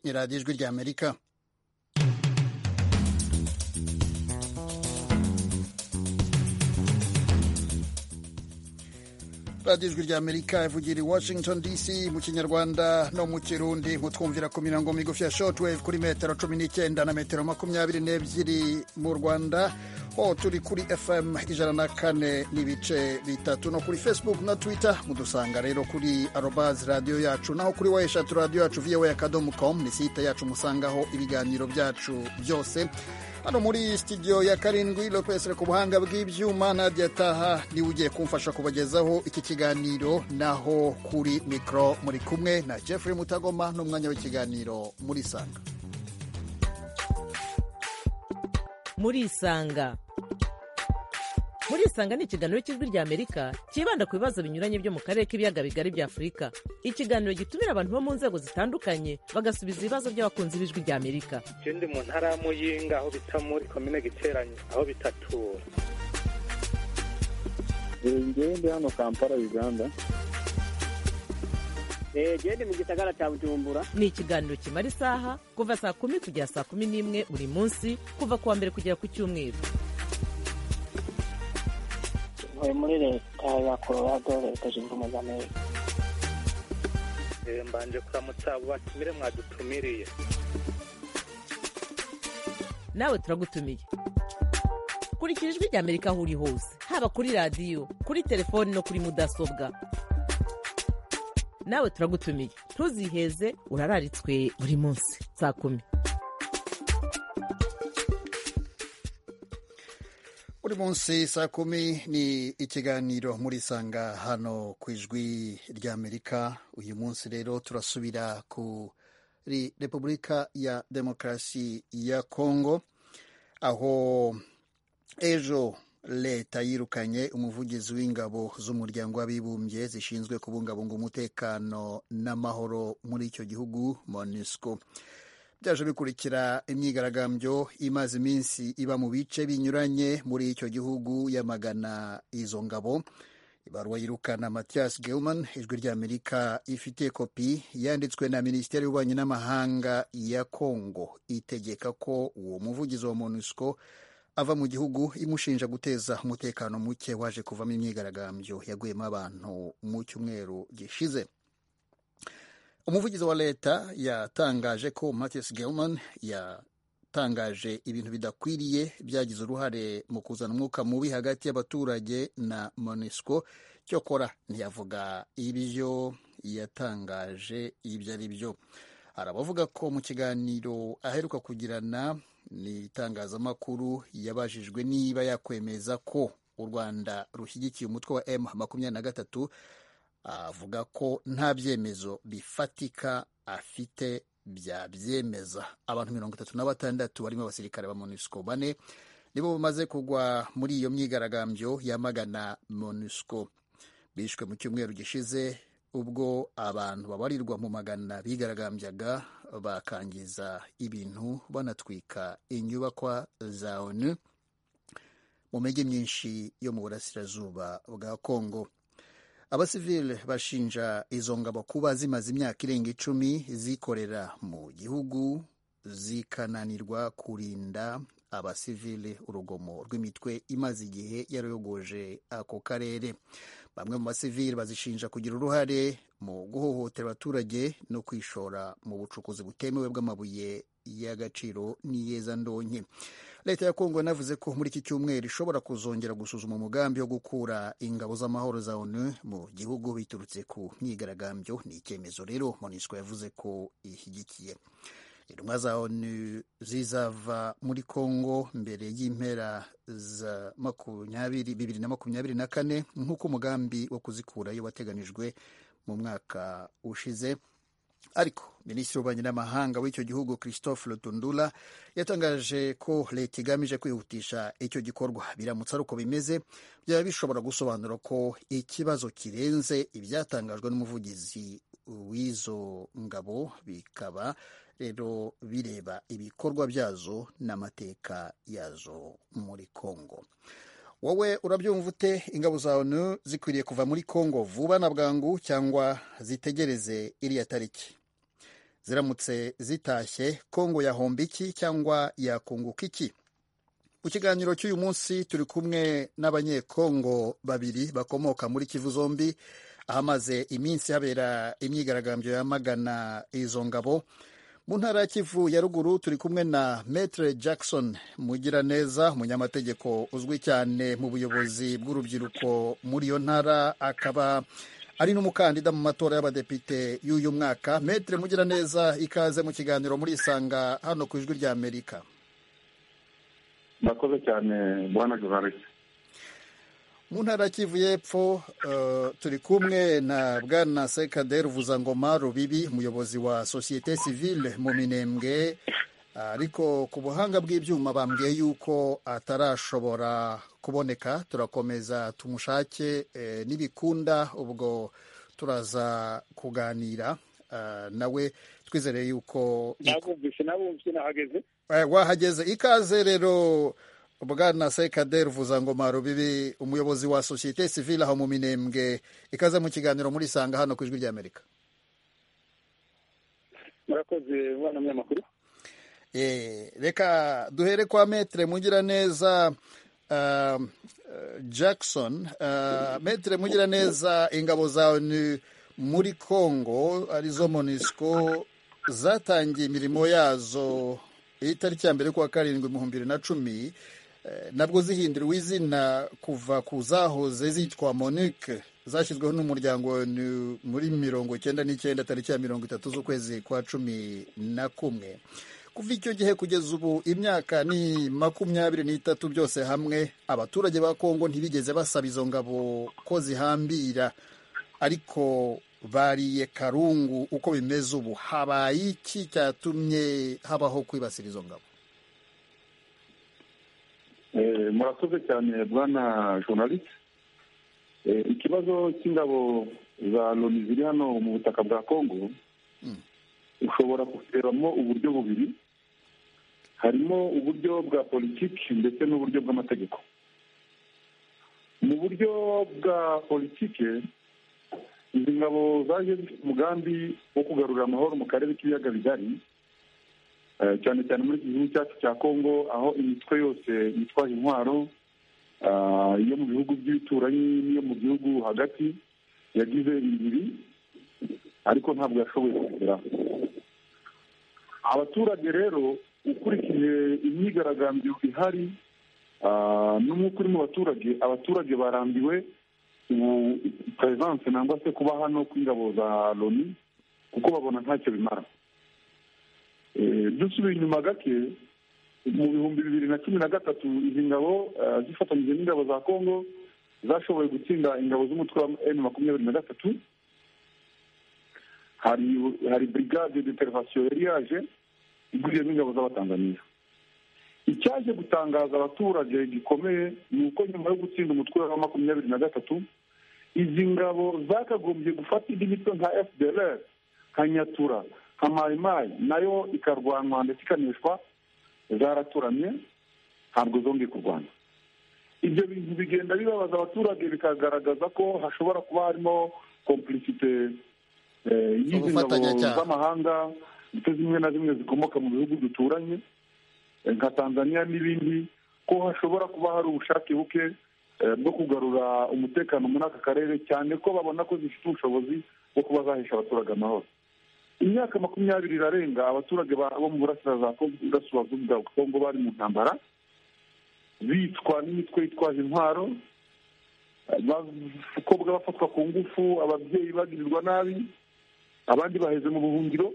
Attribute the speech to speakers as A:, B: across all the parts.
A: ni radiyo ijwi ry'amerika radiyo ijwi ry'amerika ivugira i washington dc mu kinyarwanda no mu kirundi mutwumvira ku mirongo migufi ya shortwave kuri metero cumi n'icyenda na metero makumyabiri n'ebyiri mu rwanda ho turi kuri fm ijana na kane n'ibice bitatu no kuri facebook na twitter mudusanga rero kuri arobazi radiyo yacu naho kuri wayeshatu radiyo yacu voa akadomo com ni site yacu musangaho ibiganiro byacu byose hano muri studio ya karindwi lopesre ku buhanga bw'ibyuma nadia taha niwe ugiye kumfasha kubagezaho iki kiganiro naho kuri mikoro muri kumwe na jeffrey mutagoma n'umwanya w'ikiganiro muri sanga
B: muri isanga muri isanga ni ikiganiro cy'ijwi ry'amerika cyibanda ku bibazo binyuranye byo mu karere k'ibiyaga bigari bya afurika ikiganiro gitumira abantu bo mu nzego zitandukanye bagasubiza ibibazo by'abakunzi b'ijwi ry'amerika
C: je ndi mu ntara ya muyinga aho bita muri komine giteranyi aho bitatura
D: ngewe ndi hano kampala uganda
E: gende mu gisagara cya bujumbura
B: ni ikiganiro kimara isaha kuva saa kumi kugera saa kumi n'imwe buri munsi kuva ku wa mbere kugera ku cyumweru
F: ntuye muri leta ya colorado leta zunze ubumwe za amerika
C: Eh, mbanje kuramutsa abo batumire mwadutumiriye
B: nawe turagutumiye kurikira ijwi ry'amerika aho uri hose haba kuri radiyo kuri telefoni no kuri mudasobwa nawe turagutumiye ntuziheze urararitswe buri munsi saa kumi
A: buri munsi saa kumi ni ikiganiro muri sanga hano ku ijwi ry'amerika uyu munsi rero turasubira kuri repubulika ya demokarasi ya kongo aho ejo leta yirukanye umuvugizi w'ingabo z'umuryango w'abibumbye zishinzwe kubungabunga umutekano n'amahoro muri icyo gihugu monusco byaje bikurikira imyigaragambyo imaze iminsi iba mu bice binyuranye muri icyo gihugu yamagana izo ngabo ibaruwa yirukana mathias gelman ijwi ry'amerika ifite kopi yanditswe na minisiteri y'ububanyi n'amahanga ya kongo itegeka ko uwo muvugizi wa monusco ava mu gihugu imushinja guteza umutekano muke waje kuvamo imyigaragambyo yaguyemo abantu mu cyumweru gishize umuvugizi wa leta yatangaje ko Mathias Gelman yatangaje ibintu bidakwiriye byagize uruhare mu kuzana umwuka mubi hagati y'abaturage na MONUSCO cyokora ntiyavuga ibyo yatangaje ibyo ari byo hari abavuga ko mu kiganiro aheruka kugirana n'itangazamakuru yabajijwe niba yakwemeza ko u Rwanda rushyigikiye umutwe wa M makumyabiri na gatatu avuga ko nta byemezo bifatika afite byabyemeza abantu mirongo itatu na batandatu barimo abasirikare ba monusco bane nibo bamaze kugwa muri iyo myigaragambyo yamagana monusco bishwe mu cyumweru gishize ubwo abantu babarirwa mu magana bigaragambyaga bakangiza ibintu banatwika inyubakwa za onu mu mijyi myinshi yo mu burasirazuba bwa kongo abasivile bashinja izo ngabo kuba zimaze imyaka irenga icumi zikorera mu gihugu zikananirwa kurinda abasivile urugomo rw'imitwe imaze igihe yarogoje ako karere bamwe mu basivile bazishinja kugira uruhare mu guhohotera abaturage no kwishora mu bucukuzi butemewe bw'amabuye y'agaciro n'iyezandonke leta ya kongo yanavuze ko muri iki cyumweru ishobora kuzongera gusuzuma umugambi wo gukura ingabo z'amahoro za onu mu gihugu biturutse ku myigaragambyo ni icyemezo rero monisco yavuze ko ishyigikiye intumwa za onu zizava muri kongo mbere y'impera za makumyabiri bibiri na makumyabiri na kane nk'uko umugambi wo kuzikurayo wateganijwe mu mwaka ushize ariko minisitiri w'ububanyi n'amahanga w'icyo gihugu christophe lutundula yatangaje ko leta igamije kwihutisha icyo gikorwa biramutse ari uko bimeze byaba bishobora gusobanura ko ikibazo kirenze ibyatangajwe n'umuvugizi w'izo ngabo bikaba rero bireba ibikorwa byazo n'amateka yazo muri congo wowe urabyumva ute ingabo za onu zikwiriye kuva muri kongo vuba na bwangu cyangwa zitegereze iriya tariki ziramutse zitashye kongo yahomba iki cyangwa yakunguka iki mu kiganiro cy'uyu munsi turi kumwe n'abanyekongo babiri bakomoka muri kivu zombi ahamaze iminsi habera imyigaragambyo yamagana izo ngabo mu ntara ya kivu ya ruguru turi kumwe na metre jackson mugiraneza umunyamategeko uzwi cyane mu buyobozi bw'urubyiruko muri iyo ntara akaba ari n'umukandida mu matora y'abadepite y'uyu mwaka metre mugiraneza ikaze mu kiganiro murisanga hano ku ijwi rya amerika
C: murakoze cyane bwana jovarisi
A: mu ntara ya kivu y'epfo eh, turi kumwe na bwana sekade ruvuzangoma rubibi umuyobozi wa sosiyete sivile mu minembwe ariko ku buhanga bw'ibyuma bambwiye yuko atarashobora kuboneka turakomeza tumushake eh, n'ibikunda ubwo turaza kuganira ah, nawe twizere yuko
C: nabumvise nabumvise nahageze
A: Eh, wahageze ikaze rero bwana sekade ruvuzangoma rubibi umuyobozi wa sosiyete sivile aho mu minembwe ikaze mu kiganiro muri sanga hano ku ijwi ry'amerika
C: murakoze bwana munyamakuru
A: Eh, reka duhere kwa metre mugiraneza uh, jackson uh, metre mugiraneza ingabo za onu muri congo arizo monisco zatangiye imirimo yazo itariki ya mbere kuwa karindwi ibihumbi bibiri na cumi eh, nabwo zihinduriwe izina kuva ku zahoze zitwa monique zashyizweho n'umuryango wa ONU muri mirongo icyenda n'icyenda tariki ya mirongo itatu z'ukwezi kwa cumi na kumwe kuva icyo gihe kugeza ubu imyaka ni makumyabiri n'itatu byose hamwe abaturage ba kongo ntibigeze basaba izo ngabo ko zihambira ariko bariye karungu uko bimeze ubu habaye iki cyatumye habaho kwibasira izo ngabo
C: murakoze cyane bwana journaliste Eh, ikibazo cy'ingabo za loni ziri hano mu butaka bwa kongo
A: Mm.
C: ushobora kurebamo uburyo bubiri harimo uburyo bwa politiki ndetse n'uburyo bw'amategeko mu buryo bwa politiki izi ngabo zaje zifite umugambi wo kugarura amahoro mu karere k'ibiyaga bigari eh, cyane cyane muri iki gihugu cyacu cya kongo aho imitwe yose yitwaje intwaro ah, iyo mu bihugu by'ibituranyi n'iyo mu gihugu hagati yagize ibiri ariko ntabwo yashoboye kugeraho abaturage rero ukurikije imyigaragambyo ihari ah, n'umwuka uri mu baturage abaturage barambiwe ubu perevanse nangwa se kuba hano kw'ingabo za loni kuko babona ntacyo bimara Eh, dusubiye inyuma gake mu bihumbi bibiri na cumi na gatatu izi ngabo ah, zifatanyije n'ingabo za kongo zashoboye gutsinda ingabo z'umutwe wa emu makumyabiri na gatatu hari hari brigade d'intervention yari yaje iguriyemo ingabo z'abatanzaniya icyaje gutangaza abaturage gikomeye ni uko nyuma yo gutsinda umutwe wa makumyabiri na gatatu izi ngabo zakagombye gufata indi mitwe nka fdlr nka nyatura nka mayimayi nayo ikarwanwa ndetse ikaneshwa zaraturamye ntabwo zongeye kurwana ibyo bintu bigenda bibabaza abaturage bikagaragaza ko hashobora kuba harimo complicite eh, y'izi ngabo
A: Ubufatanyacyaha.
C: z'amahanga ndetse zimwe na zimwe zikomoka mu bihugu duturanye eh, nka tanzania n'ibindi ko hashobora kuba hari ubushake buke eh, bwo kugarura umutekano muri aka karere cyane ko babona ko zifite ubushobozi bwo kuba zahesha abaturage amahoro imyaka makumyabiri irarenga abaturage ba- bo mu burasirazuba bwa kongo bari mu ntambara bicwa n'imitwe yitwaje intwaro abakobwa bafatwa ku ngufu ababyeyi bagirirwa nabi abandi baheze mu buhungiro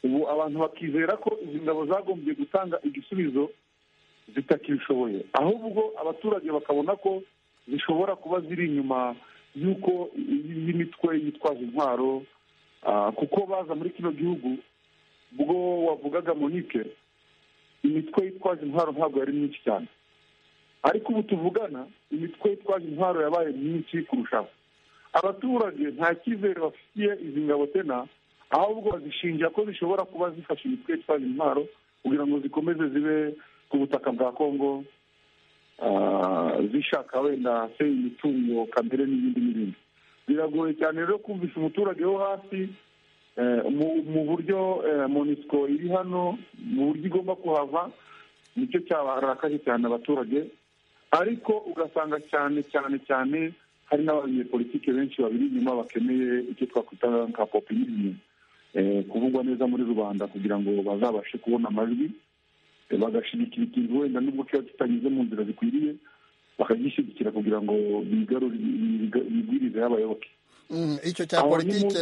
C: ubu abantu bakizera ko izi ngabo zagombye gutanga igisubizo zitakibishoboye ahubwo abaturage bakabona ko zishobora kuba ziri inyuma y'uko iyi- iyi mitwe yitwaje intwaro ah, kuko baza muri kino gihugu ubwo wavugaga monike imitwe yitwaje intwaro ntabwo yari myinshi cyane ariko ubu tuvugana imitwe yitwaje intwaro yabaye myinshi kurushaho abaturage nta cyizere bafitiye izi ngabo tena ahubwo bazishinja ko zishobora kuba zifashe imitwe yitwaje intwaro kugira ngo zikomeze zibe ku butaka bwa kongo ah, zishaka wenda se imitungo kamere n'ibindi n'ibindi biragoye cyane rero kumvisha umuturage wo hasi mu buryo monisiko iri hano mu buryo igomba kuhava nicyo cyabarakaje cyane abaturage ariko ugasanga cyane cyane cyane hari n'abanyepolitike benshi babiri inyuma bakeneye icyo twakwita nka popinini kuvugwa neza muri rubanda kugira ngo bazabashe kubona amajwi bagashigikira ikintu wenda nubwo kiba kitanyuze mu nzira zikwiriye bakagishyigikira kugira ngo bigwirize abayoboke
A: icyo cya politike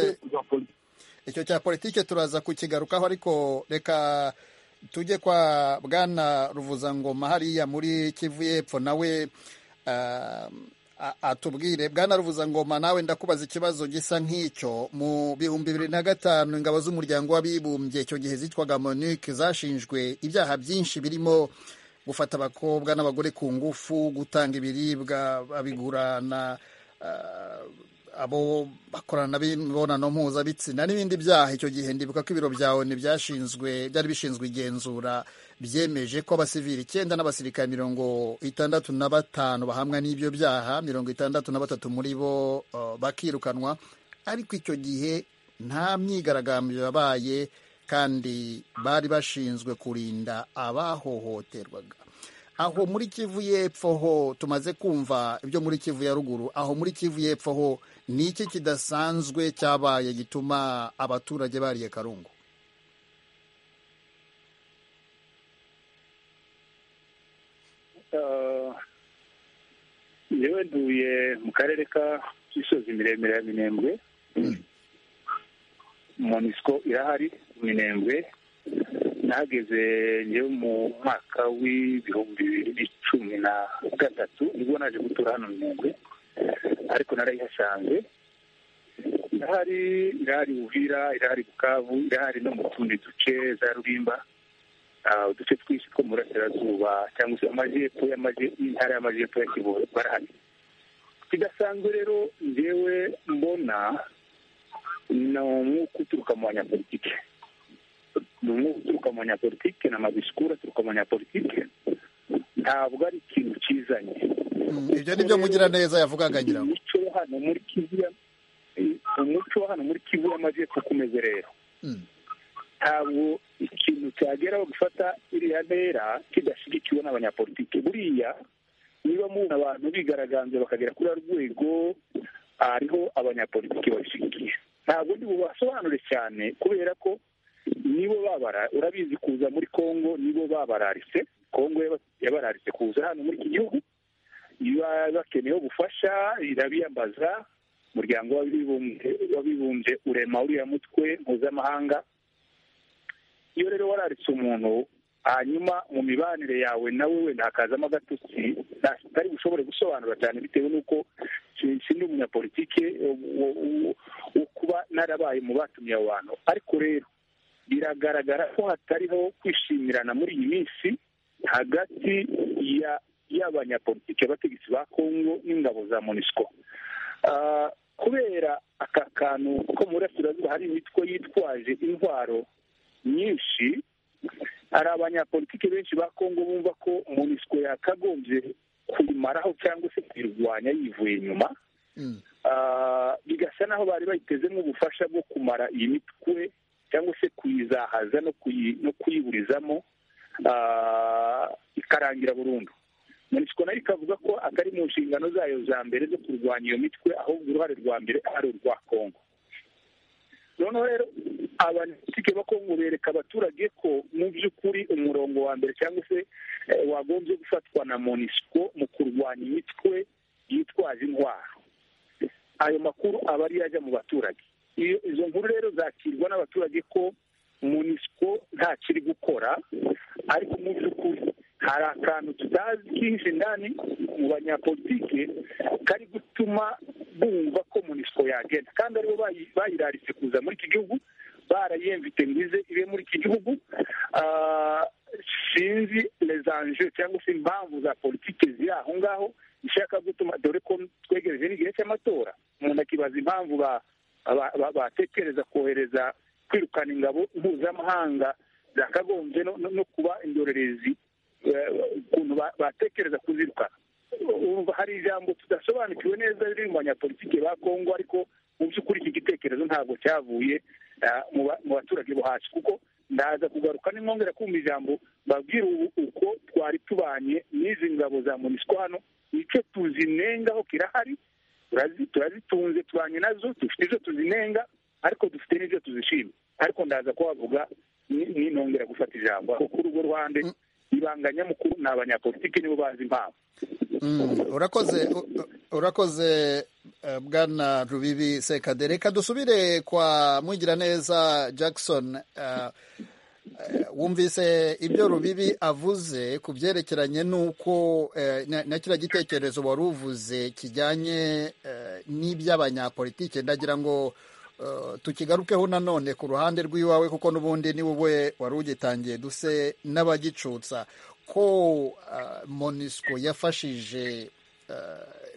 A: icyo cya politike turaza kukigarukaho ariko reka tujye kwa bwana ruvuzangoma hariya muri kivu y'epfo nawe atubwire bwana ruvuzangoma nawe ndakubaza ikibazo gisa nk'icyo mu bihumbi bibiri na gatanu ingabo z'umuryango w'abibumbye icyo gihe zitwaga monike zashinjwe ibyaha byinshi birimo gufata abakobwa n'abagore ku ngufu gutanga ibiribwa babigurana abo bakorana imibonano mpuzabitsina n'ibindi byaha icyo gihe ndibuka ko ibiro bya oni byashinzwe byari bishinzwe igenzura byemeje ko abasivili icyenda n'abasirikare mirongo itandatu na batanu bahamwa n'ibyo byaha mirongo itandatu na batatu muri bo bakirukanwa ariko icyo gihe nta myigaragambyo yabaye kandi bari bashinzwe kurinda abahohoterwaga aho muri kivu y'epfo ho tumaze kumva ibyo muri kivu ya ruguru aho muri kivu y'epfo ho ni iki kidasanzwe cyabaye gituma abaturage bariye karungu
G: yewe nduye mu karere ka misozi miremire ya minembwe monisiko irahari minembwe nahageze ngewe mu mwaka w'ibihumbi bibiri n'icumi na gatatu nibwo naje gutura hano minembwe ariko narayihasanze irahari irahari buhira irahari bukavu irahari no mu tundi duce za rurimba uduce twinshi two mu burasirazuba cyangwa se amajyepfo y'intara y'amajyepfo ya kivu barahari kidasanzwe rero ngewe mbona ni umwuka uturuka mu banyapolitike ni umwuka uturuka mu banyapolitike ni amadisikuru aturuka mu banyapolitike ntabwo ari ikintu kizanye
A: ibyo ni byo mugiraneza yavugaga ngira ngo
G: umuco wo hano muri kivu ya umuco wo hano muri kivu y'amajyepfo ukomeze rero ntabwo ikintu cyageraho gufata iriya ntera kidashyigikiwe n'abanyapolitike buriya niba mubona abantu bigaragambye bakagera kuri rwego hariho abanyapolitiki babishyigikiye ntabwo ndi bubasobanure cyane kubera ko nibo babara urabizi kuza muri congo nibo babararitse congo yabararitse kuza hano muri iki gihugu bakeneye ubufasha irabiyambaza umuryango w'abibumbye urema uriya mutwe mpuzamahanga iyo rero wararitse umuntu hanyuma mu mibanire yawe nawe wenda hakazamo agatutsi ntari bushobore gusobanura cyane bitewe n'uko sindi umunyapolitike wo kuba narabaye mu batumye abo bantu ariko rero biragaragara ko hatariho kwishimirana muri iyi minsi hagati y'abanyapolitike abategetsi ba kongo n'ingabo za monisco kubera aka kantu ko mu burasirazuba hari imitwe yitwaje intwaro nyinshi hari abanyapolitike benshi ba kongo bumva ko monisco yakagombye kuyimaraho cyangwa se kuyirwanya yivuye inyuma bigasa naho bari bayitezemo ubufasha bwo kumara iyi mitwe cyangwa se kuyizahaza no kuyiburizamo ikarangira burundu monisiko nayo ikavuga ko atari mu nshingano zayo za mbere zo kurwanya iyo mitwe ahubwo uruhare rwa mbere ari urwa kongo noneho rero abanyapolitike ba kongo bereka abaturage ko mu by'ukuri umurongo wa mbere cyangwa se wagombye gufatwa na monisiko mu kurwanya imitwe yitwaje indwara ayo makuru aba ariyo ajya mu baturage izo nkuru rero zakirwa n'abaturage ko munisiko nta kiri gukora ariko mu by'ukuri hari akantu tutazi kinshi ndani mu banyapolitike kari gutuma bumva ko munisiko yagenda kandi aribo bayiraritse kuza muri iki gihugu barayemvite mbize ibe muri iki gihugu sinzi rezanje cyangwa se impamvu za politiki ziri aho ngaho ishaka gutuma dore ko twegereje n'igihe cy'amatora umuntu akibaza impamvu ba batekereza kohereza kwirukana ingabo mpuzamahanga zakagombye no kuba indorerezi ukuntu batekereza kuzirukana hari ijambo tudasobanukiwe neza riri mu banyapolitike ba kongo ariko mu by'ukuri iki gitekerezo ntabwo cyavuye
H: mu baturage bo hasi kuko ndaza kugaruka n'inkwongera kumva ijambo babwira ubu uko twari tubanye n'izi ngabo za munisiko hano icyo tuzinengaho kirahari turazitunze tubanye nazo dufite izo tuzinenga ariko dufite n'ibyo tuzishima ariko ndaza kuhavuga ninongera gufata ijambo kuko kuri urwo ruhande ibanga nyamukuru ni abanyapolitiki nibo bazi impamvu
A: urakoze urakoze bwana rubibi sekade reka dusubire kwa mugiraneza jackson wumvise ibyo rubibi avuze ku byerekeranye n'uko na kiriya gitekerezo wari uvuze kijyanye n'iby'abanyapolitike ndagira ngo tukigarukeho nanone ku ruhande rw'iwawe kuko n'ubundi ni wowe wari ugitangiye duse n'abagicutsa ko monisco yafashije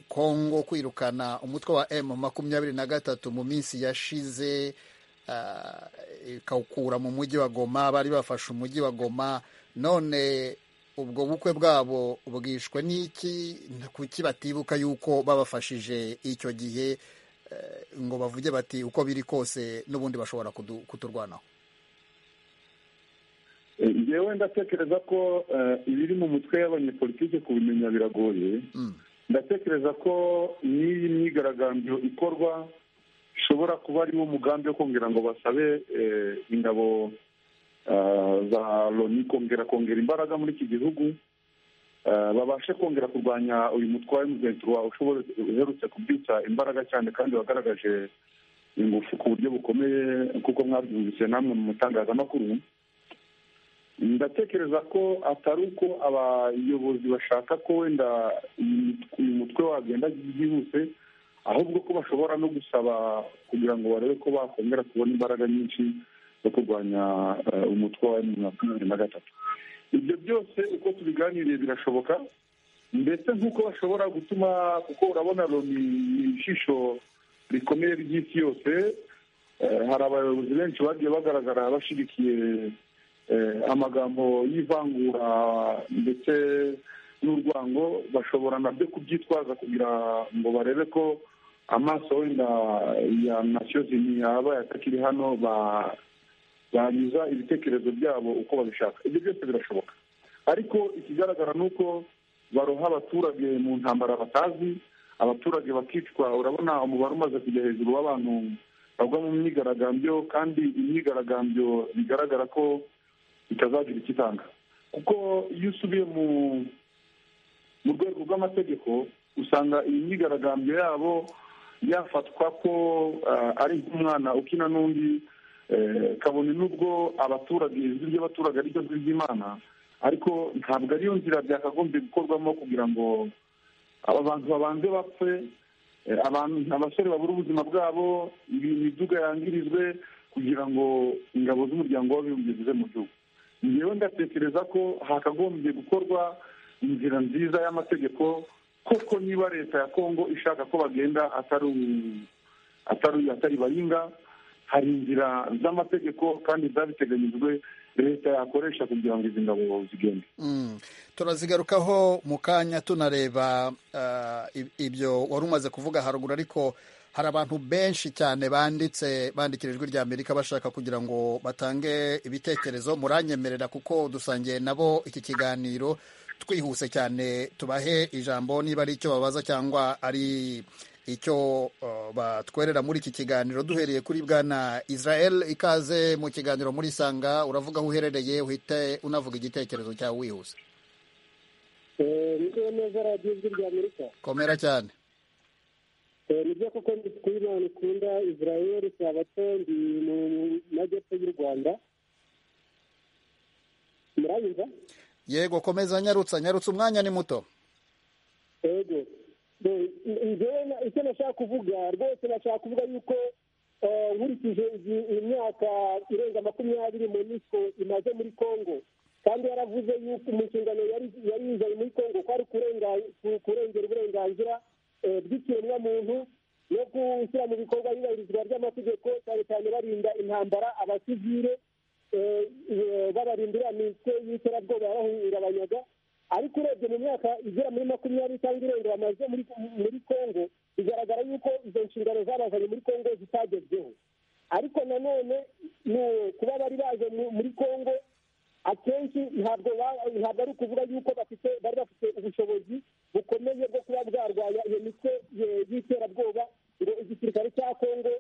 A: kongo kwirukana umutwe wa m makumyabiri na gatatu mu minsi yashize ikawukura mu mujyi wa goma bari bafashe umujyi wa goma none ubwo bukwe bwabo bwishwe n'iki kuki batibuka yuko babafashije icyo gihe ngo bavuge bati uko biri kose n'ubundi bashobora kuturwanaho
C: yewe ndatekereza ko ibiri mu mutwe y'abanyepolitike kubimenya biragoye ndatekereza ko n'iyi myigaragambyo ikorwa ishobora kuba ari umugambi wo kongera ngo basabe ingabo za loni kongera kongera imbaraga muri iki gihugu babashe kongera kurwanya uyu mutwe wa emuzentuwa uherutse kubyutsa imbaraga cyane kandi wagaragaje ingufu ku buryo bukomeye kuko mwabyumvise namwe mu itangazamakuru ndatekereza ko atari uko abayobozi bashaka ko wenda uyu mutwe wagenda byihuse ahubwo ko bashobora no gusaba kugira ngo barebe ko bakongera kubona imbaraga nyinshi zo kurwanya umutwe wa makumyabiri na gatatu ibyo byose uko tubiganiriye birashoboka ndetse nk'uko bashobora gutuma kuko urabona ni ijisho rikomeye ry'isi yose hari abayobozi benshi bagiye bagaragara bashyigikiye amagambo y'ivangura ndetse n'urwango bashobora nabyo kubyitwaza kugira ngo barebe ko amaso wenda ya nasiyo yaba yatakiri hano banyuza ibitekerezo byabo uko babishaka ibyo byose birashoboka ariko ikigaragara ni uko baroha abaturage mu ntambara batazi abaturage bakicwa urabona umubare umaze kujya hejuru w'abantu bagwa mu myigaragambyo kandi imyigaragambyo bigaragara ko itazagira icyo itanga kuko iyo usubiye mu rwego rw'amategeko usanga iyi myigaragambyo yabo yafatwa ko ari nk'umwana ukina n'undi kabone n'ubwo abaturage ijwi ry'abaturage ariryo jwi ry'imana ariko ntabwo ariyo nzira byakagombye gukorwamo kugira ngo aba bantu babanze bapfe abasore babura ubuzima bwabo imiduga yangirijwe kugira ngo ingabo z'umuryango w'abibumbye zize mu gihugu ngewe ndatekereza ko hakagombye gukorwa inzira nziza y'amategeko koko niba leta ya kongo ishaka ko bagenda atari baringa hari inzira z'amategeko kandi zabiteganyijwe leta yakoresha kugira ngo izi ngabo zigende
A: turazigarukaho mu kanya tunareba ibyo wari umaze kuvuga haruguru ariko hari abantu benshi cyane banditse bandikira ijwi rya amerika bashaka kugira ngo batange ibitekerezo muranyemerera kuko dusangiye nabo iki kiganiro twihuse cyane tubahe ijambo niba ari icyo babaza cyangwa ari icyo batwerera muri iki kiganiro duhereye kuri bwana israel ikaze mu kiganiro muri sanga uravuga aho uherereye uhite unavuga igitekerezo cyawe wihuse
G: neza radiyo ijwi rya amerika
A: komera cyane
G: ni byo koko ndi kuyibona ikunda israel sabato ndi mu majyepfo y'u rwanda murayumva
A: yego komeza nyarutsa nyarutsa umwanya ni muto
G: yego icyo nashaka kuvuga rwose nashaka kuvuga yuko nkurikije imyaka irenga makumyabiri monisco imaze muri congo kandi yaravuze yuko mu nshingano yari yizanye muri congo ko ari kurengera uburenganzira bw'ikiremwamuntu no gushyira mu bikorwa yubahirizwa ry'amategeko cyane cyane barinda intambara abasivire babarindira mitwe y'iterabwoba yababanyaga ariko urebye mu myaka igera muri makumyabiri cyangwa irenga bamaze muri congo bigaragara yuko izo nshingano zabazanye muri congo zitagezweho ariko nanone
I: ni kuba bari baje muri congo akenshi ntabwo ntabwo ari ukuvuga yuko bafite bari bafite ubushobozi bukomeye bwo kuba bwarwanya iyo mitwe y'iterabwoba ngo igisirikare cya kongo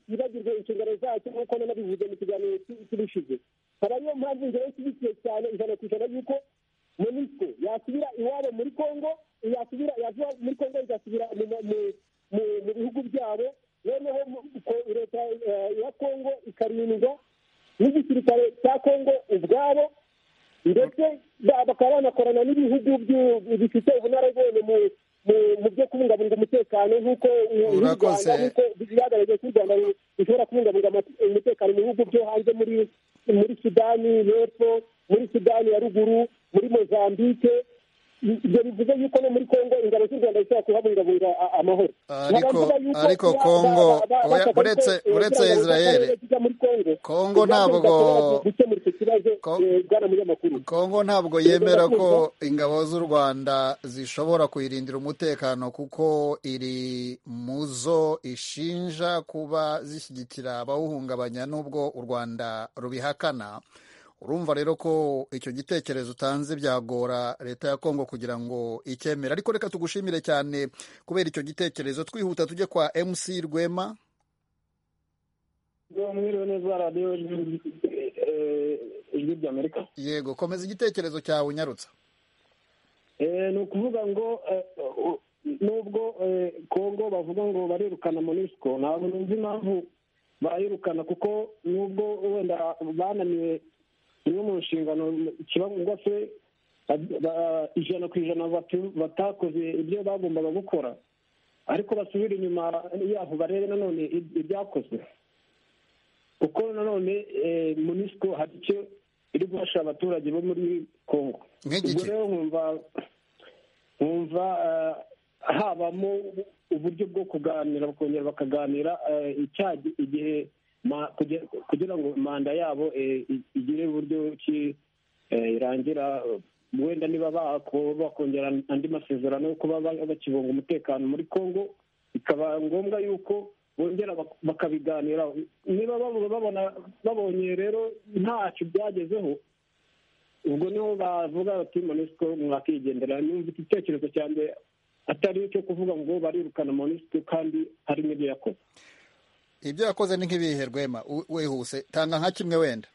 I: kibagirwe inshingano zacyo nk'uko nanabivuze mu kiganiro cy'ubushize akaba ariyo mpamvu ingero ishyigikiye cyane ijana ku ijana y'uko monisco yasubira iwabo muri congo yasubira yava muri congo igasubira mu bihugu byabo noneho leta ya congo ikarindwa n'igisirikare cya kongo ubwabo ndetse bakaba banakorana n'ibihugu bifite ubunararibonye mu byo kubungabunga umutekano nk'uko bigaragaje ko u rwanda rushobora kubungabunga umutekano mu bihugu byo hanze muri muri sudani y'epfo muri sudani ya ruguru muri mozambique ibyo bivuze yuko no muri kongo ingabo z'u rwanda zishobora kuhabungabunga amahoro
A: ariko kongo uretse israel kongo ntabwo kongo ntabwo yemera ko ingabo z'u rwanda zishobora kuyirindira umutekano kuko iri mu zo ishinja kuba zishyigikira abawuhungabanya n'ubwo u rwanda rubihakana urumva rero ko icyo gitekerezo utanze byagora leta ya kongo kugira ngo icyemere ariko reka tugushimire cyane kubera icyo gitekerezo twihuta tujye kwa mc rwema yego komeza igitekerezo cyawe unyarutsa
G: ni ukuvuga ngo nubwo kongo bavuga ngo barirukana monisiko ntabwo nzi impamvu bayirukana kuko nubwo wenda bananiwe imwe mu nshingano kiba ngombwa se ijana ku ijana batakoze ibyo bagombaga gukora ariko basubire inyuma yaho barebe nanone ibyakozwe kuko nanone munisiko hari icyo iri gufasha abaturage bo muri congo ubwo rero nkumva nkumva habamo uburyo bwo kuganira bakongera bakaganira igihe kugira ngo manda yabo igire uburyo ki irangira wenda niba bakongera andi masezerano yo kuba bakibunga umutekano muri congo bikaba ngombwa yuko bongera bakabiganiraho niba babona babonye rero ntacyo byagezeho ubwo niho bavuga bati monisiko mwakigendera n'umva igitekerezo cya mbere atari icyo kuvuga ngo barirukana monisiko kandi hari n'ibyo yakoze
A: ibyo yakoze ni nk'ibihe rwema wihuse tanga nka kimwe wenda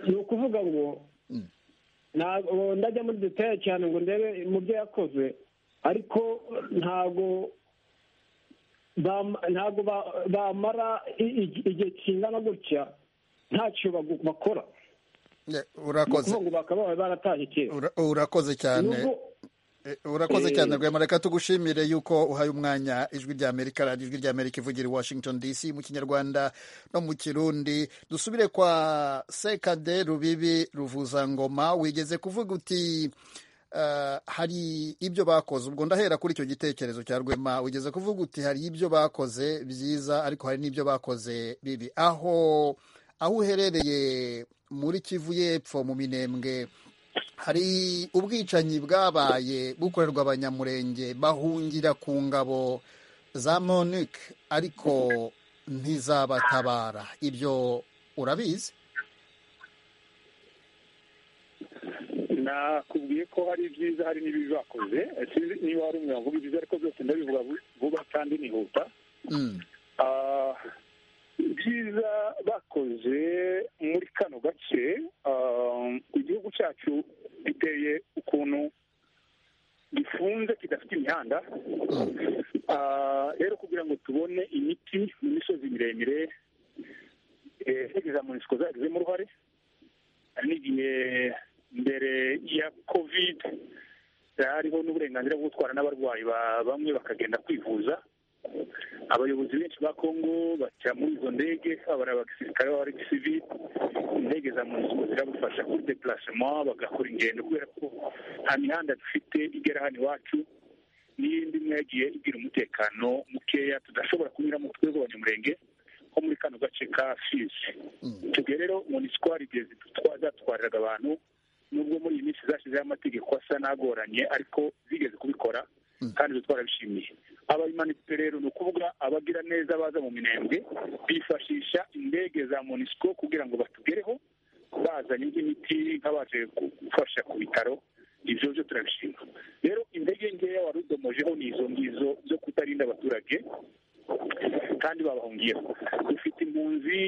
G: ni ukuvuga ngo ntabwo ndajya muri detaye cyane ngo ndebe mu byo yakoze ariko ntabwo ntabwo bamara igihe kingana gutya ntacyo bakora
A: urakoze
G: ngo bakaba baratashye kera
A: urakoze cyane urakoze cyane rwema reka tugushimire yuko uhaye umwanya ijwi rya amerika radiyo ijwi rya amerika ivugira i washington dc mu kinyarwanda no mu kirundi dusubire kwa sekade rubibi ruvuzangoma wigeze kuvuga uti hari ibyo bakoze ubwo ndahera kuri icyo gitekerezo cya rwema wigeze kuvuga uti hari ibyo bakoze byiza ariko hari n'ibyo bakoze bibi aho aho uherereye muri kivu y'epfo mu minembwe hari ubwicanyi bwabaye bukorerwa abanyamurenge bahungira ku ngabo za monike ariko ntizabatabara ibyo urabizi
C: nakubwiye ko hari ibyiza hari n'ibibi bakoze sinzi niba hari umuntu wavuga ibyiza ariko byose ndabivuga vuba kandi nihuta ibyiza bakoze muri kano gace igihugu cyacu giteye ukuntu gifunze kidafite imihanda rero kugira ngo tubone imiti mu misozi miremire za munisiko zagizemo uruhare n'igihe mbere ya kovide hariho n'uburenganzira bwo gutwara n'abarwayi bamwe bakagenda kwivuza abayobozi benshi ba kongo baca muri izo ndege abari abasirikare baba ari gisivili indege za munisiko zirabafasha kuri depurasema bagakora ingendo kubera ko nta mihanda dufite igera hano iwacu n'iyindi imwe yagiye igira umutekano mukeya tudashobora kunyuramo twebwe abanyamurenge nko muri kano gace ka fizi tubwiye rero munisiko hari igihe zatwariraga abantu nubwo muri iyi minsi zashizeho amategeko asa n'agoranye ariko zigeze kubikora kandi twarabishimiye abayimanitse rero ni ukuvuga abagira neza baza mu minembwe bifashisha indege za monisiko kugira ngo batugereho bazanye nk'imiti nk'abaje gufasha ku bitaro ibyo byo turabishima rero indege nkeya wari udomojeho ni izo ngizo zo kutarinda abaturage kandi babahungiyeho dufite impunzi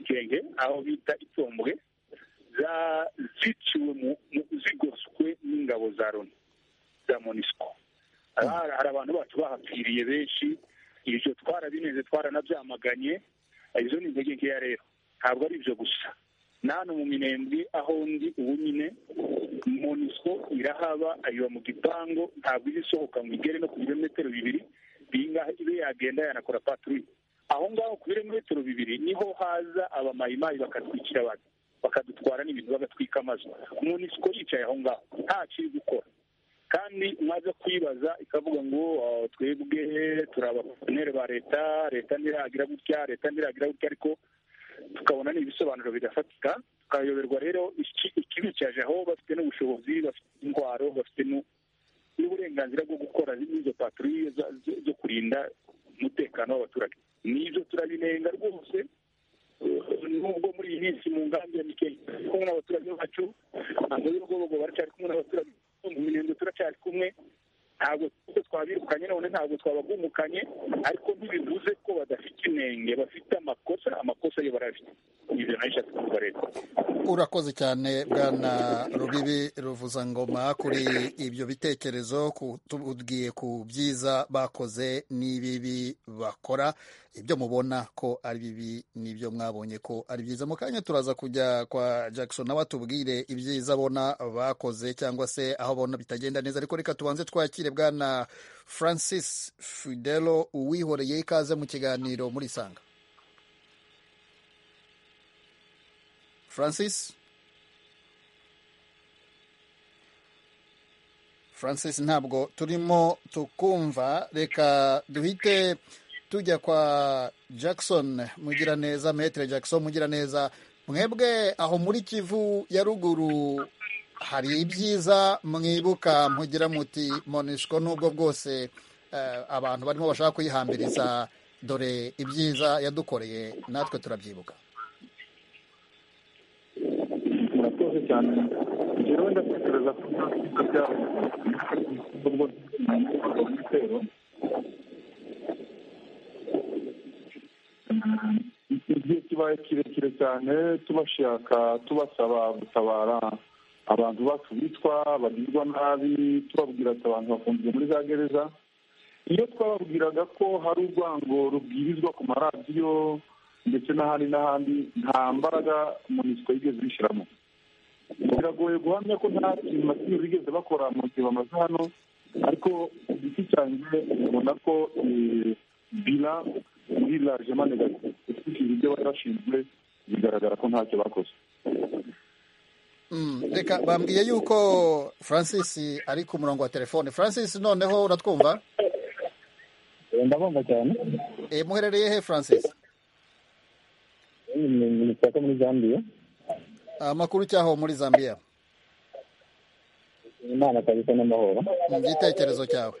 C: nkenge aho bita itombwe ziciwe zigoswe n'ingabo za loni za monisiko hari abantu bacu bahapfiriye benshi ibyo twarabineze twaranabyamaganye izo ni intege nkeya rero ntabwo ari ibyo gusa nano mu minembwe aho ndi ubu nyine monisiko irahaba ayiba mu gipangu ntabwo iba isohoka ngo igere no ku birometero bibiri bingahe ibe yagenda yanakora paturi aho ngaho ku birometero bibiri niho haza abamayimayi bakatwikira abantu bakadutwara n'ibintu bagatwika amazu monisiko yicaye aho ngaho nta kiri gukora kandi mwaza kwibaza ikavuga ngo twebwe turi abakomere ba leta leta ntiragira gutya leta ntiragira gutya ariko tukabona ni ibisobanuro bidafatika tukayoberwa rero ikibi cyaje aho bafite n'ubushobozi bafite indwara bafite n'uburenganzira bwo gukora n'izo paturiye zo kurinda umutekano w'abaturage n'ibyo turabinenga rwose nubwo muri iyi minsi mu ngambi ya mikeyi kumwe n'abaturage bacu ntabwo y'urwobogo baracyari kumwe n'abaturage mu minengo turacyari kumwe ntabwo twabirukanye none ntabwo twabagumukanye ariko ntibivuze ko badafite inenge bafite amakosa amakosa yo barafite ibyo nayo ishatse kuvuga leta
A: urakoze cyane bwana rubibi ruvuzangoma kuri ibyo bitekerezo tubwiye ku byiza bakoze n'ibibi bakora ibyo mubona ko ari bibi n'ibyo mwabonye ko ari byiza mu kanya turaza kujya kwa jackson nawe atubwire ibyiza abona bakoze cyangwa se aho abona bitagenda neza ariko reka tubanze twakire bwana francis fidelo uwihoreye ikaze mu kiganiro muri sanga francis francis ntabwo turimo tukumva reka duhite tujya kwa jackson mugiraneza metere jackson mugiraneza mwebwe aho muri kivu ya ruguru hari ibyiza mwibuka mugira muti monishwa n'ubwo bwose abantu barimo bashaka kuyihambiriza dore ibyiza yadukoreye natwe turabyibuka
D: murakoze cyane rero ndatekereza ko nta byiza byabo ubwo ibitero igihe kibaye kirekire cyane tubashaka tubasaba gutabara abantu bacu bitwa bagirwa nabi tubabwira ati abantu bafungiye muri za gereza iyo twababwiraga ko hari urwango rubwirizwa ku maradiyo ndetse n'ahandi n'ahandi nta mbaraga munisiko yigeze bishyiramo biragoye guhamya ko nta kintu na kimwe bigeze bakora mu gihe bamaze hano ariko ku giti cyanjye ubona ko bila muri lajema negative ukurikije ibyo bari bashinzwe bigaragara ko ntacyo bakoze
A: reka bambwiye yuko francis ari ku murongo wa telefone francis noneho uratwumva
J: ndabumva cyane
A: muherereye he francis
J: ni isoko muri zambiya
A: amakuru cyaho muri zambiya
J: imana kabisa n'amahoro
A: mu gitekerezo cyawe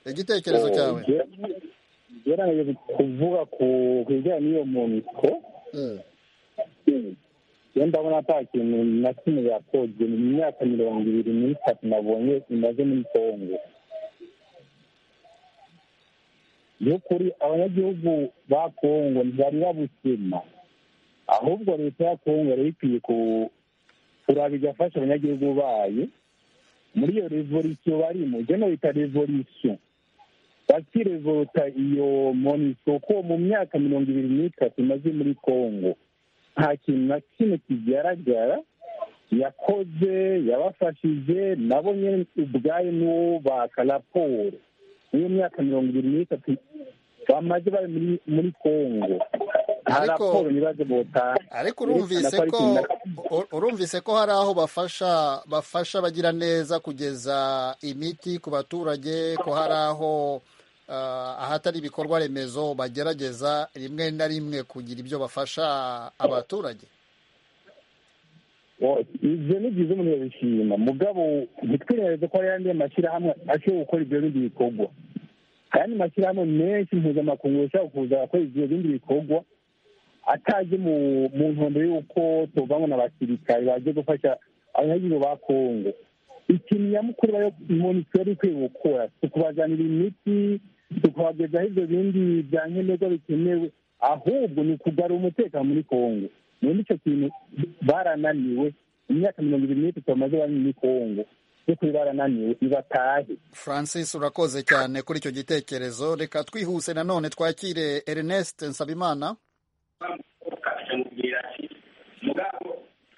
A: igitekerezo cyawe
J: gerageza kuvuga ku bijyanye n'iyo muniko iyo ndabona nta kintu na kimwe yakozwe mu myaka mirongo ibiri n'itatu nabonye imaze muri kongo by'ukuri abanyagihugu ba kongo ntibari babusima ahubwo leta ya kongo yari ikwiye kuraba igafasha abanyagihugu bayo muri iyo revolisiyo barimo ibyo bita revolisiyo bakirevoluta iyo monisiko ko mu myaka mirongo ibiri n'itatu imaze muri kongo nta kintu na kimwe kigaragara yakoze yabafashije nabo nyine ubwayo n'ubaka raporo niyo myaka mirongo ibiri n'itatu bamaze bari muri kongo nta raporo ntibaze botanga
A: ariko urumvise ko urumvise ko hari aho bafasha bafasha bagira neza kugeza imiti ku baturage ko hari aho ahatari ibikorwa remezo bagerageza rimwe na rimwe kugira ibyo bafasha abaturage
J: ibyo ni byiza umuntu yabishima mugabo ntitwirengagize ko hari andi mashyirahamwe ashobora gukora ibyo bindi bikorwa ayandi mashyirahamwe menshi mpuzamakungu ashobora kuza akora ibyo bindi bikorwa atajye mu ntumbero y'uko tuvanwa n'abasirikare bagiye gufasha abanyagihugu ba kongo ikintu nyamukuru umuntu twari ikwiye gukora tukubazanira imiti tukabagezaho ibyo bindi bya nkenerwa bikenewe ahubwo ni ukugarura umutekano muri kongo muri icyo kintu barananiwe imyaka mirongo ibiri n'itatu bamaze bari muri kongo by'ukuri barananiwe ntibatahe
A: francis urakoze cyane kuri icyo gitekerezo reka twihuse nanone twakire ernest nsabimana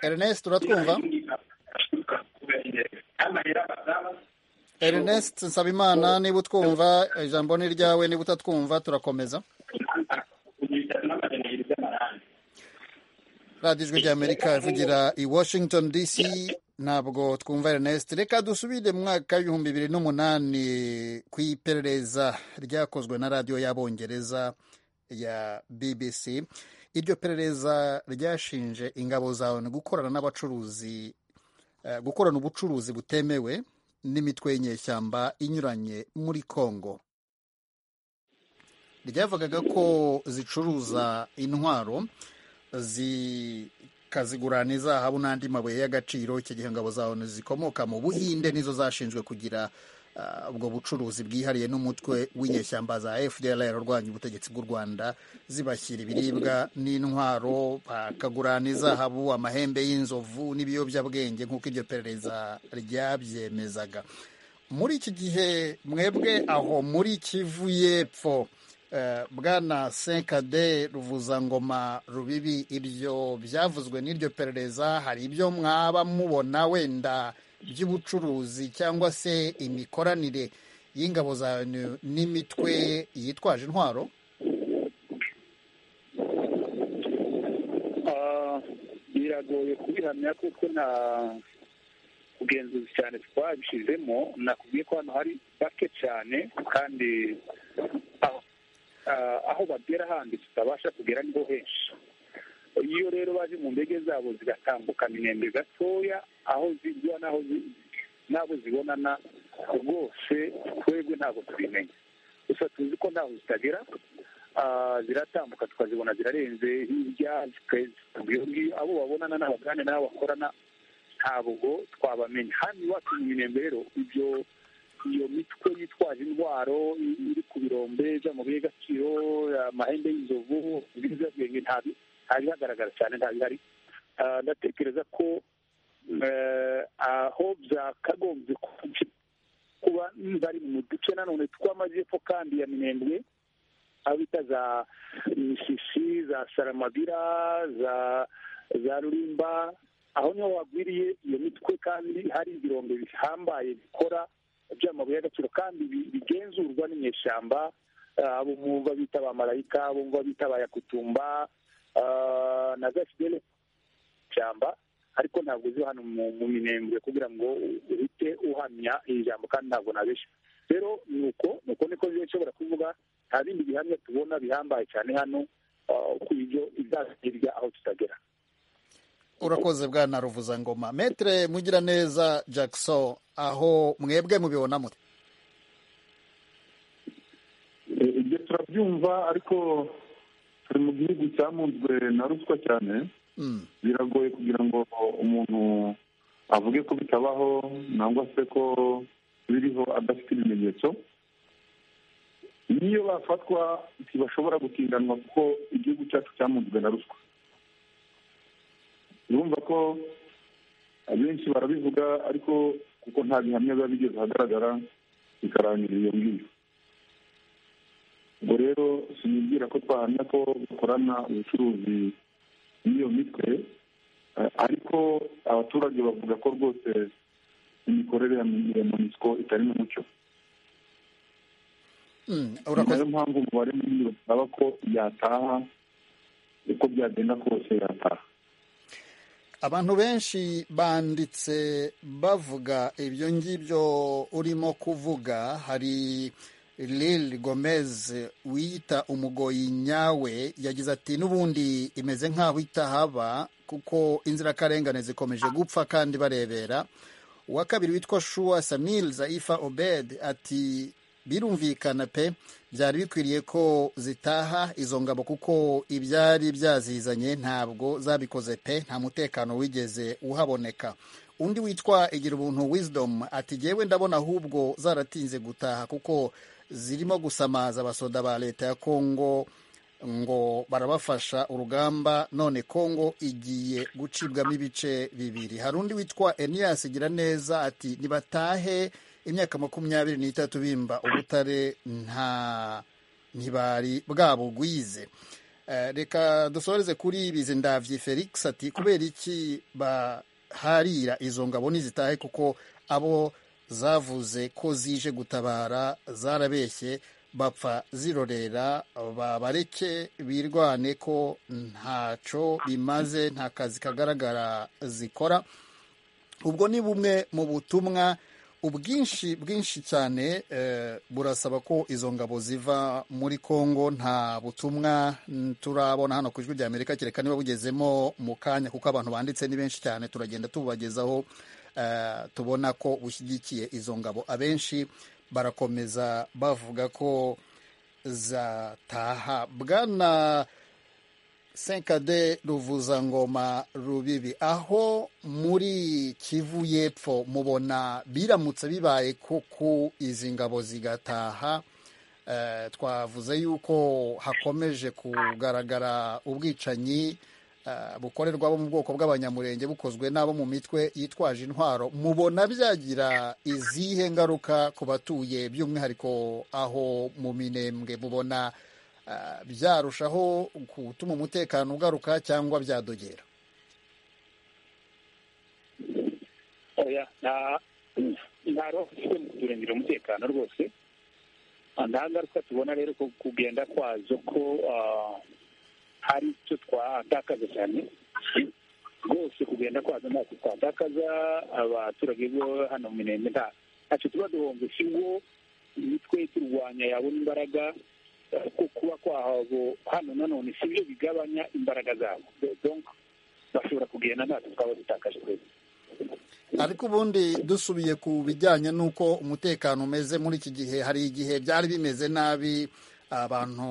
A: ernest uratwumva ernest nsabimana niba utwumva ijambo ni ryawe niba utatwumva turakomeza radiyo ijwi ry'amerika ivugira i washington dc ntabwo twumva ernest reka dusubire mu mwaka w'ibihumbi bibiri n'umunani ku iperereza ryakozwe na radiyo y'abongereza ya bbc iryo perereza ryashinje ingabo za onu gukorana n'abacuruzi gukorana ubucuruzi butemewe n'imitwe y'inyeshyamba inyuranye muri congo ryavugaga ko zicuruza intwaro zikazigurana izahabu n'andi mabuye y'agaciro icyo gihe ingabo za onu zikomoka mu buhinde nizo zashinzwe kugira ubwo bucuruzi bwihariye n'umutwe w'inyeshyamba za fdr urwanya ubutegetsi bw'u rwanda zibashyira ibiribwa n'intwaro bakagurana izahabu amahembe y'inzovu n'ibiyobyabwenge nk'uko iryo perereza ryabyemezaga muri iki gihe mwebwe aho muri kivu y'epfo bwana senkade ruvuzangoma rubibi ibyo byavuzwe n'iryo perereza hari ibyo mwaba mubona wenda by'ubucuruzi cyangwa se imikoranire y'ingabo zanyu n'imitwe yitwaje intwaro
C: biragoye kubihamya kuko nta bugenzuzi cyane twabishyizemo nakubwiye ko hano hari bake cyane kandi aho bagera handi tutabasha kugera niho henshi iyo rero baje mu ndege zabo zigatambukana inembe gatoya aho zijya n'aho n'abo zibonana rwose twebwe ntabwo tubimenya gusa tuzi ko ntaho zitagera ziratambuka tukazibona zirarenze hirya abo babonana n'abagane n'abo bakorana ntabwo twabamenya hano iwacu mu inembe rero ibyo iyo mitwe yitwaje indwaro iri ku birombe by'amabuye y'agaciro amahembe y'inzovu ibiyobyabwenge ntabihagaragara cyane ntabihari ndatekereza ko aho byakagombye kuba bari mu duce nanone tw'amajyepfo kandi ya minembwe aho bita za misisi za saramabira za rurimba aho niho wagwiriye iyo mitwe kandi hari ibirombe bihambaye bikora by'amabuye y'agaciro kandi bigenzurwa n'inyeshyamba abo mwumva bita ba marayika abo mwumva bita ba yakutumba na gasidere ishyamba ariko ntabwo ziba hano mu minembwe kugira ngo uhite uhamya iri jambo kandi ntabwo nabeshya rero ni uko ni uko niko nshobora kuvuga nta bindi bihamya tubona bihambaye cyane hano ku ibyo izazirya aho tutagera
A: urakoze bwana ruvuzangoma metere mugiraneza jackson aho mwebwe mubibona mute
D: ibyo turabyumva ariko turi mu gihugu cyamunzwe na ruswa cyane biragoye kugira ngo umuntu avuge ko bitabaho nangwa se ko biriho adafite ibimenyetso niyo bafatwa ntibashobora gutindanwa kuko igihugu cyacu cyamunzwe na ruswa urumva ko abenshi barabivuga ariko kuko nta bihamya biba bigeze ahagaragara bikarangira iyo ngiyo ubwo rero sinibwira ko twahamya ko bakorana ubucuruzi n'iyo mitwe ariko abaturage bavuga ko rwose imikorere ya monisiko itari n'umucyo ni nayo mpamvu umubare munini basaba ko yataha uko byagenda kose yataha
A: abantu benshi banditse bavuga ibyo ngibyo urimo kuvuga hari lil gomez wiyita umugoyi nyawe yagize ati n'ubundi imeze nk'aho itahaba kuko inzirakarengane zikomeje gupfa kandi barebera uwa kabiri witwa shuwa samil zaifa obed ati birumvikana pe byari bikwiriye ko zitaha izo ngabo kuko ibyari byazizanye ntabwo zabikoze pe nta mutekano wigeze uhaboneka undi witwa igira ubuntu wisdom ati jyewe ndabona ahubwo zaratinze gutaha kuko zirimo gusamaza abasoda ba leta ya kongo ngo barabafasha urugamba none kongo igiye gucibwamo ibice bibiri hari undi witwa eniyas igira neza ati nibatahe imyaka makumyabiri n'itatu bimba ubutare nta ntibari bwabugwize reka dusoreze kuri bizi ndabyi felix ati kubera iki baharira izo ngabo nizitahe kuko abo zavuze ko zije gutabara zarabeshye bapfa zirorera babareke birwane ko ntaco bimaze nta kazi kagaragara zikora ubwo ni bumwe mu butumwa ubwinshi bwinshi cyane burasaba ko izo ngabo ziva muri congo nta butumwa turabona hano ku ijwi ry'amerika kereka niba bugezemo mu kanya kuko abantu banditse ni benshi cyane turagenda tubagezaho tubona ko bushyigikiye izo ngabo abenshi barakomeza bavuga ko zataha bwana senkade ruvuzangoma rubibi aho muri kivu y'epfo mubona biramutse bibaye koko izi ngabo zigataha twavuze yuko hakomeje kugaragara ubwicanyi bukorerwa abo mu bwoko bw'abanyamurenge bukozwe n'abo mu mitwe yitwaje intwaro mubona byagira izihe ngaruka ku batuye by'umwihariko aho mu minembwe mubona byarushaho gutuma umutekano ugaruka cyangwa byadogera
C: ntabwo bafite mu kurengera umutekano rwose nta ngaruka tubona rero ko kugenda kwazo ko hari icyo twatakaza cyane rwose kugenda kwaza ntacyo twatakaza abaturage bo hano mu mirenge ntacyo tuba duhombye ikigo imitwe turwanya yabona imbaraga ko kuba kwahabo hano nanone si byo bigabanya imbaraga zabo bashobora kugenda ntacyo twaba dutakaje twese
A: ariko ubundi dusubiye ku bijyanye n'uko umutekano umeze muri iki gihe hari igihe byari bimeze nabi abantu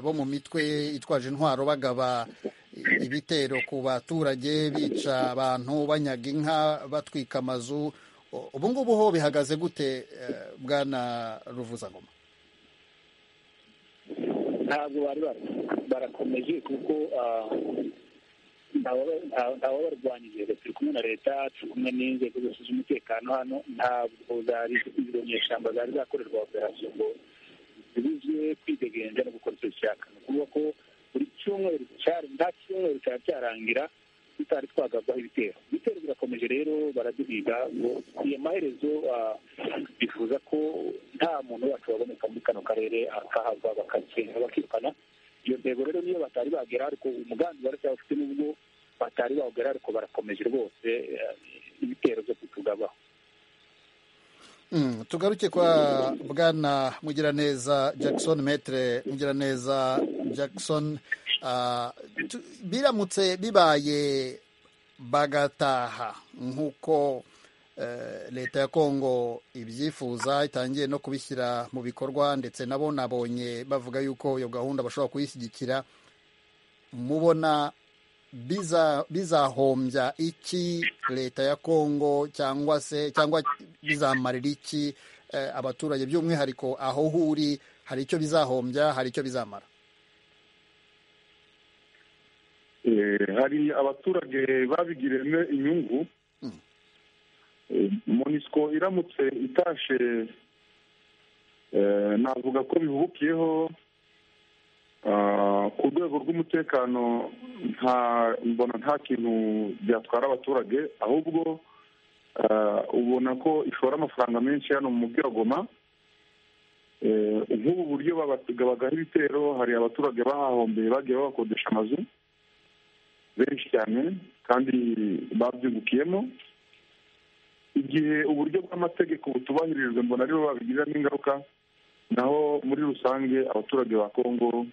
A: bo mu mitwe itwaje intwaro bagaba ibitero ku baturage bica abantu banyaga inka batwika amazu ubu ngubu ho bihagaze gute bwana ruvuzangoma
C: ntabwo bari barakomeje kuko ntawabarwanyije turi kumwe na leta turi kumwe n'inzego zose z'umutekano hano ntabwo zari izo nyeshyamba zari zakorerwa operasiyo ngo zibuzwe kwidegenza no gukora icyo zishaka ni ukuvuga ko buri cyumweru nta cyumweru cyaba cyarangira tutari twagabwaho ibitero ibitero birakomeje rero baraduhiga ngo iyo amaherezo bifuza ko nta muntu wacu waboneka muri kano karere akahava bakagenda bakirukana iyo ntego rero niyo batari bagera ariko umugambi baracyabafite n'ubwo batari bawugera ariko barakomeje rwose ibitero byo kutugabaho
A: tugaruke kwa bwana mugiraneza jackson metre mugiraneza jackson biramutse bibaye bagataha nk'uko leta ya kongo ibyifuza itangiye no kubishyira mu bikorwa ndetse nabo nabonye bavuga yuko iyo gahunda bashobora kuyishyigikira mubona bizahombya iki leta ya kongo cyangwa se cyangwa bizamarira iki abaturage by'umwihariko aho huri hari icyo bizahombya hari icyo bizamara
D: hari abaturage babigiriyemo inyungu monisco iramutse itashe navuga ko bihubukiyeho ku rwego rw'umutekano nta mbona nta kintu byatwara abaturage ahubwo ubona ko ishora amafaranga menshi hano mu byagoma nk'ubu buryo babagaho ibitero hari abaturage bahahombeye bagiye babakodesha amazu benshi cyane kandi babyungukiyemo igihe uburyo bw'amategeko butubahirijwe mbona aribo babigiramo ingaruka naho muri rusange abaturage ba kongo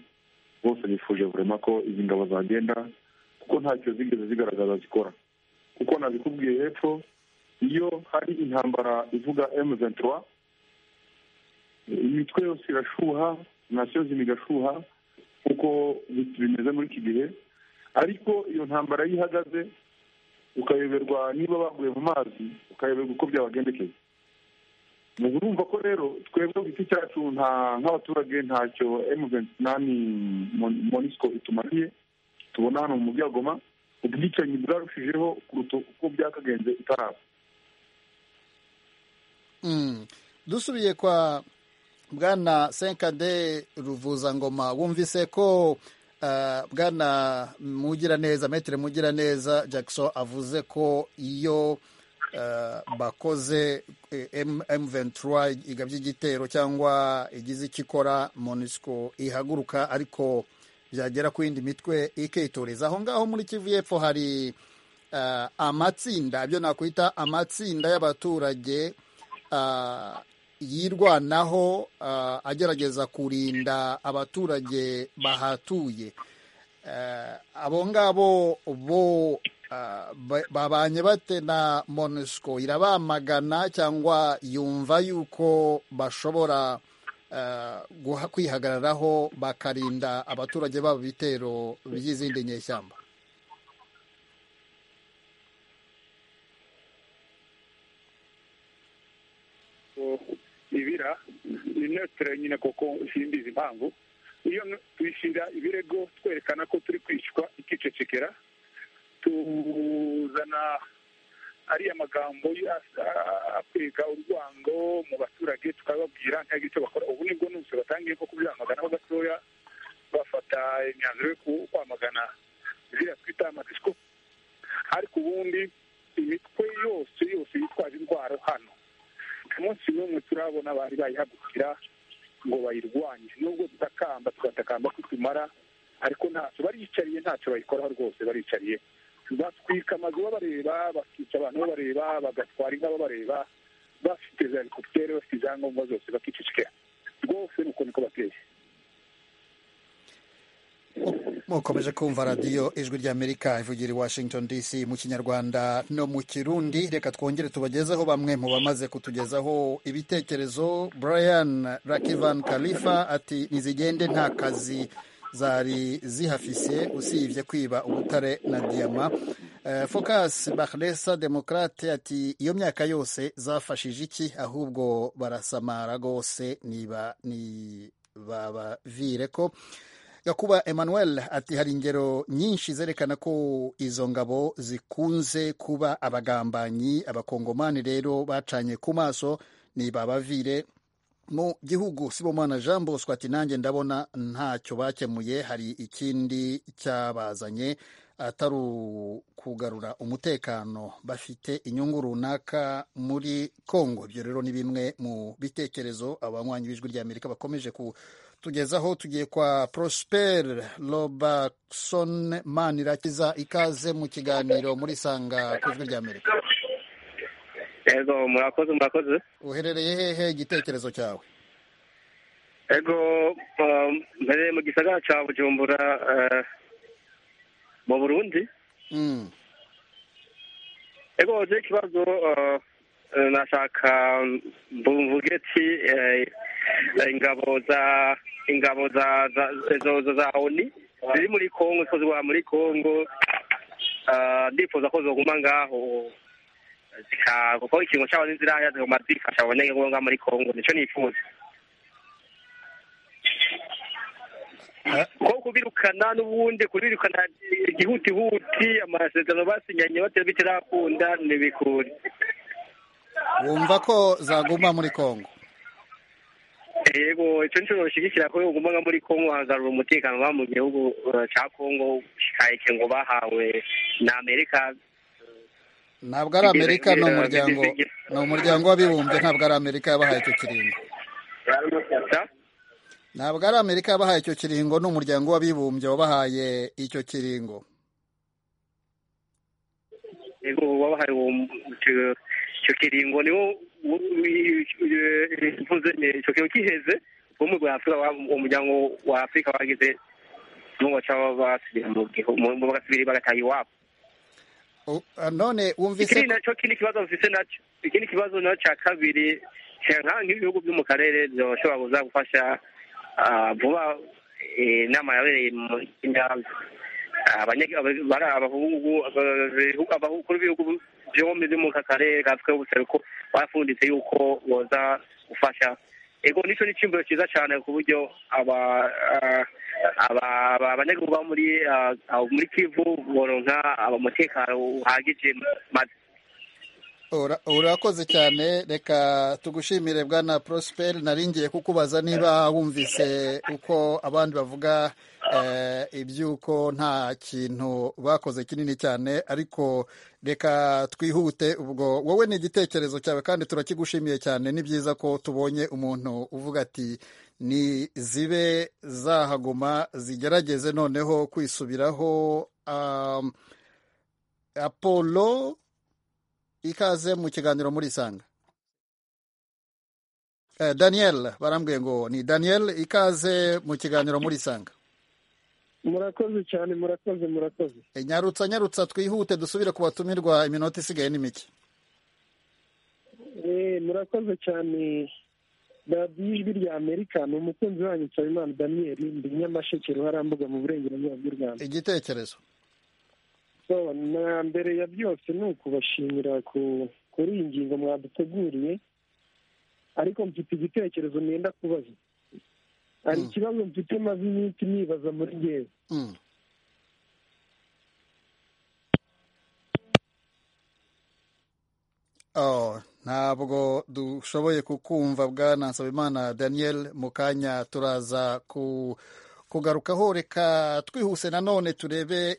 D: bose bifuje burema ko izi ngabo zagenda kuko ntacyo zigeze zigaragaza zikora kuko nabikubwiye hepfo iyo hari intambara ivuga emu ventura imitwe yose irashuha nasiyo zimwe igashuha kuko bimeze muri iki gihe ariko iyo ntambara iyo ihagaze ukayoberwa niba baguye mu mazi ukayoberwa uko byabagendekeye urumva ko rero twebwe ku giti cyacu nta nk'abaturage ntacyo emu ventinani monisiko itumariye tubona hano mu mujyi wa goma ubwicanyi bwarushijeho kuruta uko byakagenze itaraba
A: dusubiye kwa bwana senkade ruvuzangoma wumvise ko bwana mugiraneza metero mugiraneza jackson avuze ko iyo bakoze M23 igabye igitero cyangwa igize icyo ikora monisco ihaguruka ariko byagera ku yindi mitwe ikitoreza aho ngaho muri kivu y'epfo hari amatsinda ibyo nakwita amatsinda y'abaturage yirwanaho agerageza kurinda abaturage bahatuye abo ngabo bo babanye bate na monisco irabamagana cyangwa yumva yuko bashobora kwihagararaho bakarinda abaturage babo ibitero by'izindi nyeshyamba
C: ibira ni notire nyine kuko simbizi impamvu iyo twishyira ibirego twerekana ko turi kwishywa ikicecekera tuzana ariya magambo akwega urwango mu baturage tukababwira ntago icyo bakora ubu nibwo nose batangiye nko kubyamagana gatoya bafata imyanzuro yo kwamagana ziriya twita amadisiko ariko ubundi imitwe yose yose yitwaje indwara hano umunsi n'umwe turabona bari bayihagurukira ngo bayirwanye nubwo tutakamba tugatakamba ko tumara ariko ntacyo bariyicariye ntacyo bayikoraho rwose bariyicariye batwika amazu babareba bakica abantu babareba bagatwara inka babareba bafite za helikopiteri bafite izangombwa zose bakicecekera rwose ni uko niko bateye
A: mukomeje kumva radiyo ijwi ry'amerika ivugira i washington dc mu kinyarwanda no mu kirundi reka twongere tubagezeho bamwe mu bamaze kutugezaho ibitekerezo brian rakivan kalifa ati nizigende nta kazi zari zihafise usibye kwiba ubutare na diyama focus bahresa demokrate ati iyo myaka yose zafashije iki ahubwo barasamara rwose niba ntibabavire ko gakuba emmanuel ati hari ingero nyinshi zerekana ko izo ngabo zikunze kuba abagambanyi abakongomani rero bacanye ku maso nibabavire mu gihugu sibomana jean bosco ati nanjye ndabona ntacyo bakemuye hari ikindi cyabazanye atari ukugarura umutekano bafite inyungu runaka muri congo ibyo rero ni bimwe mu bitekerezo abanywanyi b'ijwi ry'amerika bakomeje kutugezaho tugiye kwa prosper robertson manirakiza ikaze mu kiganiro muri sanga ku ijwi ry'amerika
K: ego murakoze murakoze
A: uherereye hehe igitekerezo cyawe
K: ego mpereye mu gisagara cya bujumbura mu burundi ego uzi ikibazo nashaka mvuge ati ingabo za ingabo za za oni ziri muri kongo zikozwa muri kongo ndifuza ko zoguma ngaho kuko ikintu cyabo n'inzira zigomba zifasha abanyenge ngombwa muri kongo nicyo nifuza kuko kubirukana n'ubundi kubirukana igihutihuti amasezerano basinyanye batera bitarakunda ntibikure
A: wumva ko zaguma muri kongo
K: yego icyo nicyo bashyigikira ko bagomba muri kongo hagarura umutekano mu gihugu cya kongo kikayike ngo bahawe na amerika
A: ntabwo ari amerika ni umuryango ni umuryango w'abibumbye ntabwo ari amerika yabahaye icyo kiringo ntabwo ari amerika yabahaye icyo kiringo ni umuryango w'abibumbye wabahaye icyo kiringo
K: wabahaye icyo kiringo niwo icyo kiringo kiheze wo mu rwanda umuryango wa afurika wagize
C: n'ubu baca basubira mu gihugu bagasubira bagataha iwabo
A: none wumvise
C: ikindi nacyo kindi kibazo mfise nacyo ikindi kibazo nacyo cya kabiri nka nk'ibihugu byo mu karere byoshobora kuza gufasha vuba inama yabereye mu kinyabyo abakuru b'ibihugu byombi byo mu karere gafite ubuseruko barafunditse yuko boza gufasha ego nicyo ni icyumviro cyiza cyane ku buryo abanyagihugu baba muri muri kivu boronka umutekano uhagije maze
A: urakoze cyane reka tugushimire bwana prosperi naringiye kukubaza niba wumvise uko abandi bavuga iby'uko nta kintu bakoze kinini cyane ariko reka twihute ubwo wowe ni igitekerezo cyawe kandi turakigushimiye cyane ni byiza ko tubonye umuntu uvuga ati ni zibe zahaguma zigerageze noneho kwisubiraho apolo ikaze mu kiganiro muri isanga daniel barambwiye ngo ni daniel ikaze mu kiganiro muri isanga
G: murakoze cyane murakoze murakoze
A: nyarutsa nyarutsa twihute dusubire ku batumirwa iminota isigaye ni mike
G: murakoze cyane radiyo ijwi rya amerika ni umukunzi wanyu nsabimana daniel ndi nyamasheke ruharambuga mu burengerazuba bw'u rwanda
A: igitekerezo
G: na mbere ya byose ni ukubashimira kuri iyi ngingo mwaduteguriye ariko mfite igitekerezo mwenda kubaza hari ikibazo mfite maze iminsi nibaza muri ngewe
A: ntabwo dushoboye kukumva bwa nsabimana daniel mu kanya turaza ku kugarukaho reka twihuse nanone turebe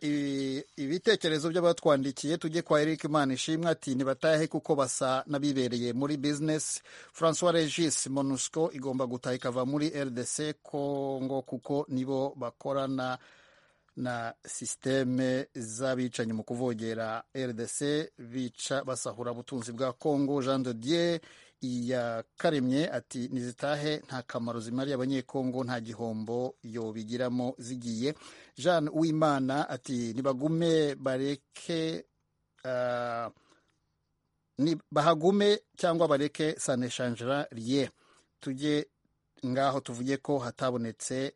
A: ibitekerezo by'abatwandikiye tujye kwa Eric Manishimwe ati ntibatahe kuko basa n'abibereye muri business Francois Regis Monusco igomba gutaha ikava muri RDC Congo kuko nibo bakorana na sisiteme z'abicanyi mu kuvogera RDC bica basahura ubutunzi bwa Congo Jean de Dieu yakaremye ati nizitahe nta kamaro zimariye abanyekongo nta gihombo yobigiramo zigiye jean uwimana ati nibagume bareke bahagume cyangwa bareke saneshanjira riye tujye ngaho tuvuge ko hatabonetse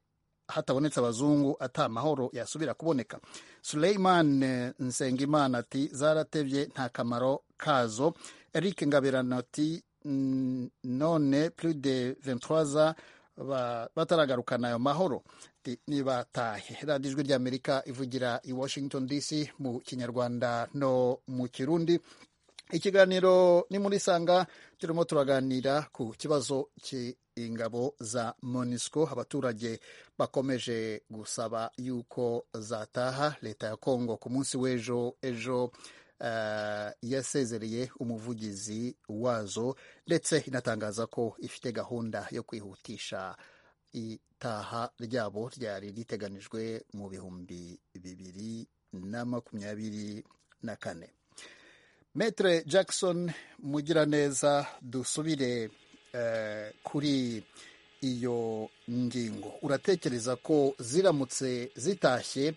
A: hatabonetse abazungu ata mahoro yasubira kuboneka Suleiman nsengimana ati zaratebye nta kamaro kazo eric ngaberano ati none plus de 23 ans bataragarukana ayo mahoro nibatahe radiyo ijwi ry'amerika ivugira i washington dc mu kinyarwanda no mu kirundi ikiganiro ni muri sanga turimo turaganira ku kibazo cy'ingabo za monisco abaturage bakomeje gusaba yuko zataha leta ya congo ku munsi w'ejo ejo yasezereye umuvugizi wazo ndetse inatangaza ko ifite gahunda yo kwihutisha itaha ryabo ryari riteganijwe mu bihumbi bibiri na makumyabiri na kane metere jackson mugiraneza dusubire kuri iyo ngingo uratekereza ko ziramutse zitashye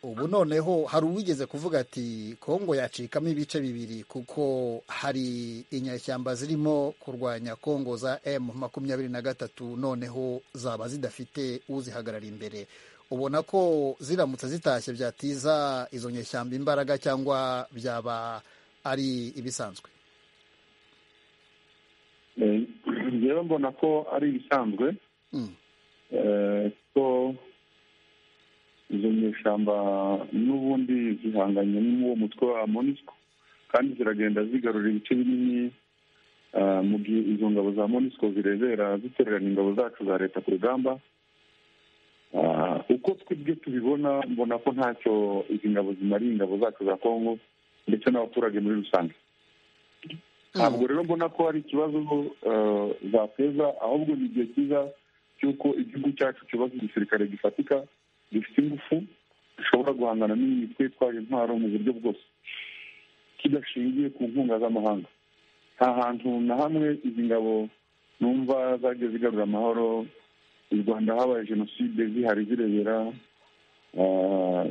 A: ubu noneho hari uwigeze kuvuga ati kongo yacikamo ibice bibiri kuko hari inyashyamba zirimo kurwanya kongo za emu makumyabiri na gatatu noneho zaba zidafite uzihagarara imbere ubona ko ziramutse zitashye byatiza izo nyashyamba imbaraga cyangwa byaba ari ibisanzwe
D: rero mbona ko ari ibisanzwe ko izo nyeshyamba n'ubundi zihanganye n'uwo mutwe wa monisco kandi ziragenda zigarura ibice binini mu gihe izo ngabo za monisco zirebera zitererana ingabo zacu za leta ku rugamba uko twebwe tubibona mbona ko ntacyo izi ngabo zimariye ingabo zacu za kongo ndetse n'abaturage muri rusange ntabwo rero mbona ko hari ikibazo zateza ahubwo ni igihe cyiza cy'uko igihugu cyacu cyubatse igisirikare gifatika gifite ingufu dushobora guhangana n'iyi twitwaje intwaro mu buryo bwose kidashingiye ku nkunga z'amahanga nta hantu na hamwe izi ngabo numva zagiye zigarura amahoro mu rwanda habaye jenoside zihari zirebera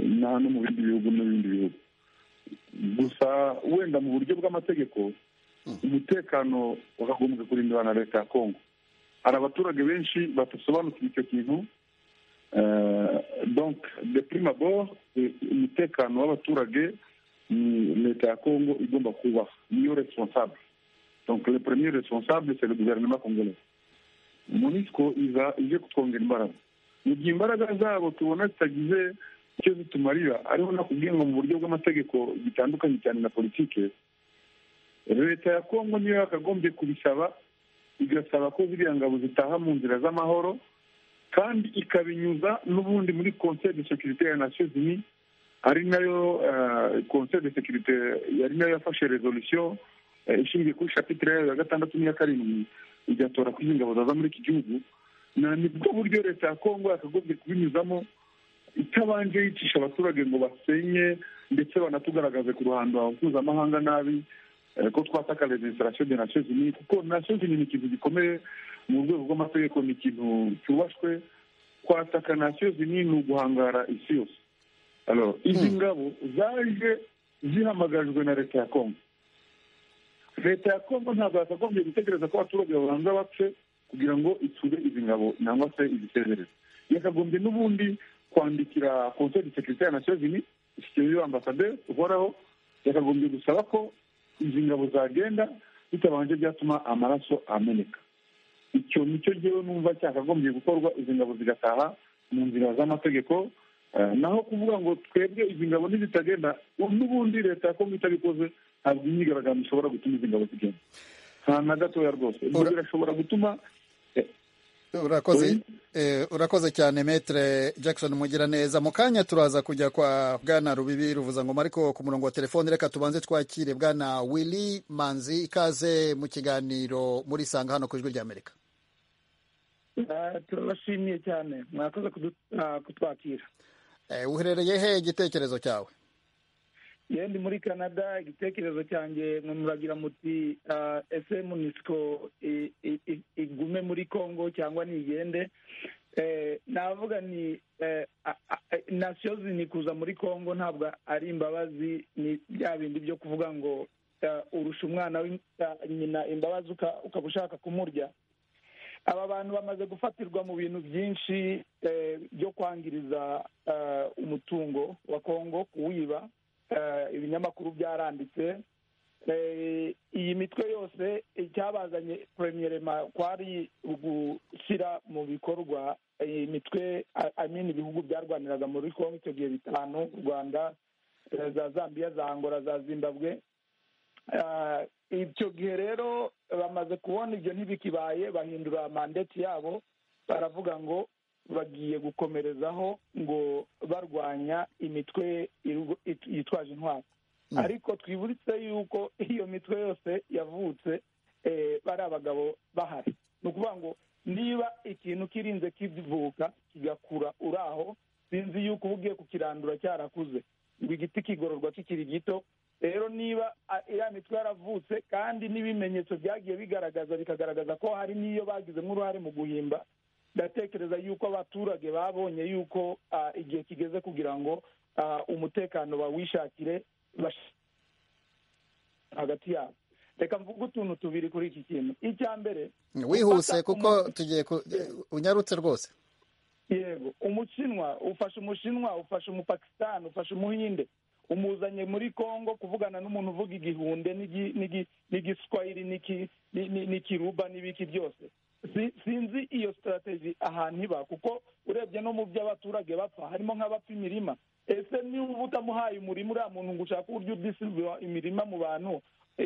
D: inaha no mu bindi bihugu n'ibindi bihugu gusa wenda mu buryo bw'amategeko umutekano wakagombye kurindwa na leta ya kongo hari abaturage benshi badasobanukira icyo kintu donk de prima bor umutekano w'abaturage ni leta ya kongo igomba kubaha niyo responsable donc le premier responsable c'est le gouvernement congolais monisco iza ije kutwongera imbaraga mu gihe imbaraga zabo tubona zitagize icyo zitumarira ariho nakubwiye ngo mu buryo bw'amategeko bitandukanye cyane na politike leta ya kongo niyo yakagombye kubisaba igasaba ko ziriya ngabo zitaha mu nzira z'amahoro kandi ikabinyuza n'ubundi muri conseil de securite ya nations unis ari nayo conseil de securite yari nayo yafashe resolution ishingiye kuri shapitire yayo ya gatandatu n'iya karindwi igatora ko izi ngabo zaza muri iki gihugu ni bwo buryo leta ya kongo yakagombye kubinyuzamo itabanje yicisha abaturage ngo basenye ndetse banatugaragaze ku ruhando mpuzamahanga nabi ko twataka legislation de nations unies kuko nations unies ni ikintu gikomeye mu rwego rw'amategeko ni ikintu cyubashwe kwataka nations unies ni uguhangara isi yose izi ngabo zaje zihamagajwe na leta ya kongo leta ya kongo ntabwo yakagombye gutegereza ko abaturage babanza bapfe kugira ngo isure izi ngabo cyangwa se izisezereze yakagombye n'ubundi kwandikira konseri sekirite ya nations unies ishyikirizwa ambasaderi uhoraho yakagombye gusaba ko izi ngabo zagenda bitabanje byatuma amaraso ameneka icyo nicyo ngewe numva cyakagombye gukorwa izi ngabo zigataha mu nzira z'amategeko naho kuvuga ngo twebwe izi ngabo ntizitagenda n'ubundi leta ya kongo itabikoze ntabwo imyigaragambyo ishobora gutuma izi ngabo zigenda nta na gatoya rwose ibyo birashobora gutuma
A: urakoze urakoze cyane metere jackson mugiraneza mu kanya turaza kujya kwa bwana rubibi ruvuza ngoma ariko ku murongo wa telefoni reka tubanze twakire bwana willy manzi ikaze mu kiganiro muri sanga hano ku ijwi ry'amerika
G: turabashimiye cyane mwakoze kutwakira
A: uherereye he igitekerezo cyawe
G: yendi muri canada igitekerezo cyanjye muragira muti ese munisiko igume muri congo cyangwa nigende navuga ni nasiyozi ni kuza muri congo ntabwo ari imbabazi ni bya bindi byo kuvuga ngo urusha umwana nyina imbabazi ukaba ushaka kumurya aba bantu bamaze gufatirwa mu bintu byinshi byo kwangiriza umutungo wa kongo kuwiba ibinyamakuru byaranditse iyi mitwe yose icyabazanye premierema kwari gushyira mu bikorwa imitwe amini ibihugu byarwaniraga muri kongo icyo gihe bitanu u rwanda za zambia za angola za zimbabwe icyo gihe rero bamaze kubona ibyo ntibikibaye bahindura mandeti yabo baravuga ngo bagiye gukomerezaho ngo barwanya imitwe yitwaje intwaro ariko twibutse yuko iyo mitwe yose yavutse bari abagabo bahari ni ukuvuga ngo niba ikintu kirinze kivuka kigakura uri aho sinzi yuko uba ugiye kukirandura cyarakuze ngo igiti kigororwa kikiri gito rero niba iriya mitwe yaravutse kandi n'ibimenyetso byagiye bigaragaza bikagaragaza ko hari n'iyo bagizemo uruhare mu guhimba ndatekereza yuko abaturage babonye yuko igihe kigeze kugira ngo umutekano bawishakire hagati yabo reka mvuge utuntu tubiri kuri iki kintu icya mbere
A: wihuse kuko tugiye unyarutse rwose
G: yego umushinwa ufashe umushinwa ufashe umupakisitani ufashe umuhinde umuzanye muri congo kuvugana n'umuntu uvuga igihunde n'igiswahili n'ikiruba n'ibiki byose sinzi iyo sitarategi ahantu iba kuko urebye no mu byo abaturage bapfa harimo nk'abapfa imirima ese niba utamuhaye umurima uriya muntu ngo ushake uburyo udisiba imirima mu bantu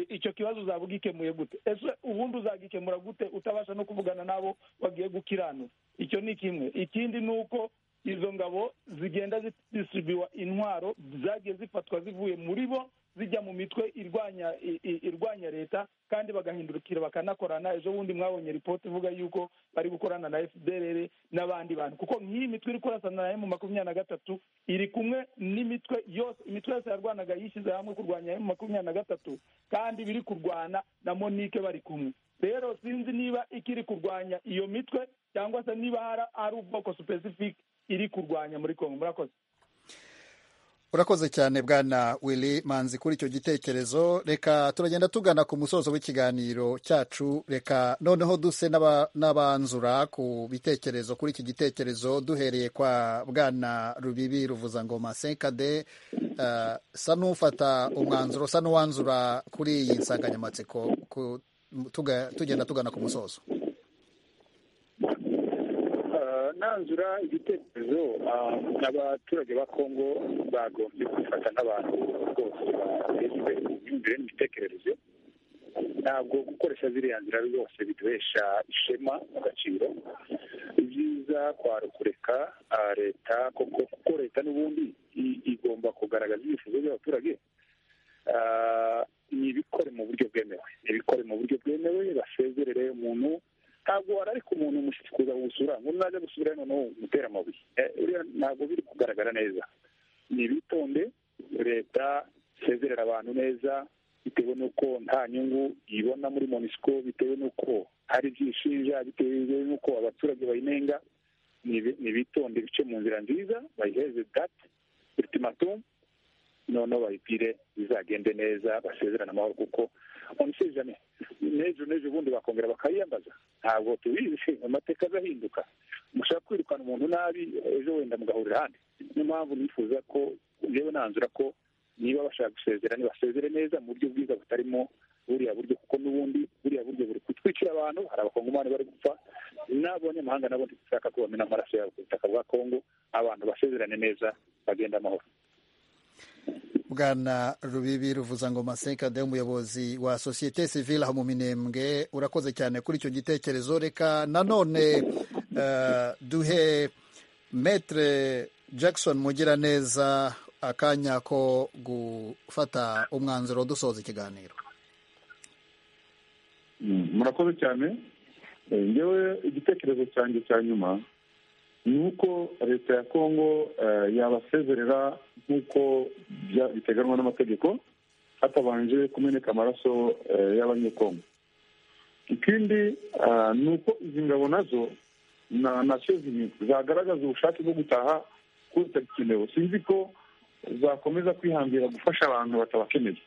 G: icyo kibazo uzaba ugikemuye gute ese ubundi uzagikemura gute utabasha no kuvugana n'abo bagiye gukiranura icyo ni kimwe ikindi ni uko izo ngabo zigenda zisibiwa intwaro zagiye zifatwa zivuye muri bo zijya mu mitwe irwanya irwanya leta kandi bagahindukira bakanakorana ejo bundi mwabonye ripoti ivuga yuko bari gukorana na fdr n'abandi bantu kuko nk'iyi mitwe iri kurasana na emu makumyabiri na gatatu iri kumwe n'imitwe yose imitwe yose yarwanaga yishyize hamwe kurwanya emu makumyabiri na gatatu kandi biri kurwana na monike bari kumwe rero sinzi niba ikiri kurwanya iyo mitwe cyangwa se niba hari ubwoko supesifike iri kurwanya muri kongo murakoze
A: urakoze cyane bwana willy manzi kuri icyo gitekerezo reka turagenda tugana ku musozo w'ikiganiro cyacu reka noneho duse n'abanzura ku bitekerezo kuri iki gitekerezo duhereye kwa bwana rubibi ruvuza ngoma senkade sa n'ufata umwanzuro sa n'uwanzura kuri iyi nsanganyamatsiko tugenda tugana ku musozo
C: nanzura igitekerezo abaturage ba kongo bagombye kwifata nk'abantu rwose bateza imbere imyumvire n'imitekerereze ntabwo gukoresha ziriya nzira rwose biduhesha ishema agaciro ibyiza kwari kureka leta kuko kuko leta n'ubundi igomba kugaragaza ibyifuzo by'abaturage ni ibikore mu buryo bwemewe ni ibikore mu buryo bwemewe basezerere umuntu ntabwo wararika umuntu kuza gusura ngo naza gusubira hano noneho umutera amabuye ntabwo biri kugaragara neza ni bitonde leta isezerera abantu neza bitewe n'uko nta nyungu ibona muri monisiko bitewe n'uko hari ibyishinja bitewe n'uko abaturage bayinenga ni bitonde bice mu nzira nziza bayiheze dati ultimatum noneho bayipire bizagende neza basezerana amahoro kuko umusizane n'ejo n'ejo ubundi bakongera bakayiyambaza ntabwo tubizi amateka azahinduka mushaka kwirukana umuntu nabi ejo wenda mugahurira ahandi niyo mpamvu nifuza ko yewe nanzura ko niba bashaka gusezera ntibasezere neza mu buryo bwiza butarimo buriya buryo kuko n'ubundi buriya buryo buri kutwicira abantu hari abakongomani bari gupfa n'abanyamahanga nabo ntibashaka ko bamena amaraso yabo ku butaka bwa kongo abantu basezerane neza bagenda amahoro
A: bwana rubibi ruvuzangoma senkade umuyobozi wa sosiyete sivile aho mu minembwe urakoze cyane kuri icyo gitekerezo reka nanone duhe metere jackson mugiraneza akanya ko gufata umwanzuro dusoza ikiganiro
D: murakoze cyane ngewe igitekerezo cyanjye cya nyuma ni uko leta ya kongo yabasezerera nk'uko biteganywa n'amategeko hatabanje kumeneka amaraso y'abanyekongo ikindi ni uko izi ngabo nazo nacyo zagaragaza ubushake bwo gutaha kuko zitagikenewe sinzi ko zakomeza kwihangira gufasha abantu batabakeneye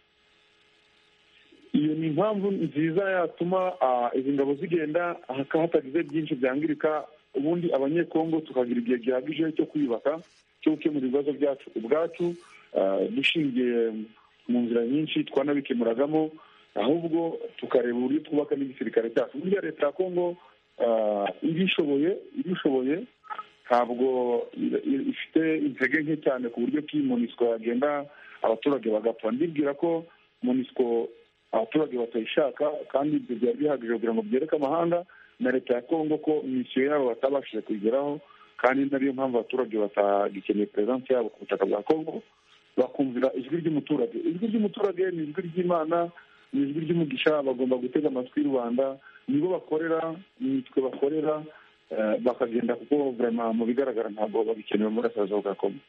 D: iyo ni impamvu nziza yatuma izi ngabo zigenda hatagize byinshi byangirika ubundi abanyekongo tukagira igihe gihagije cyo kwiyubaka cyo gukemura ibibazo byacu ubwacu dushingiye mu nzira nyinshi twanabikemuragamo ahubwo tukareba uburyo twubaka n'igisirikare cyacu burya leta ya kongo ibishoboye ibishoboye ntabwo ifite intege nke cyane ku buryo bw'iyi monisiko yagenda abaturage bagapfa ndibwira ko monisiko abaturage batayishaka kandi ibyo byari bihagije kugira ngo byereke amahanga na leta ya kongo ko misiyo yabo batabashije kugeraho kandi nariyo mpamvu abaturage batagikeneye perezidansi yabo ku butaka bwa kongo bakumvira ijwi ry'umuturage ijwi ry'umuturage ni ijwi ry'imana ni ijwi ry'umugisha bagomba gutega amatwi rubanda nibo bakorera nitwe bakorera bakagenda kuko vurema mu bigaragara ntabwo bagikenewe muri akazi bwa kongo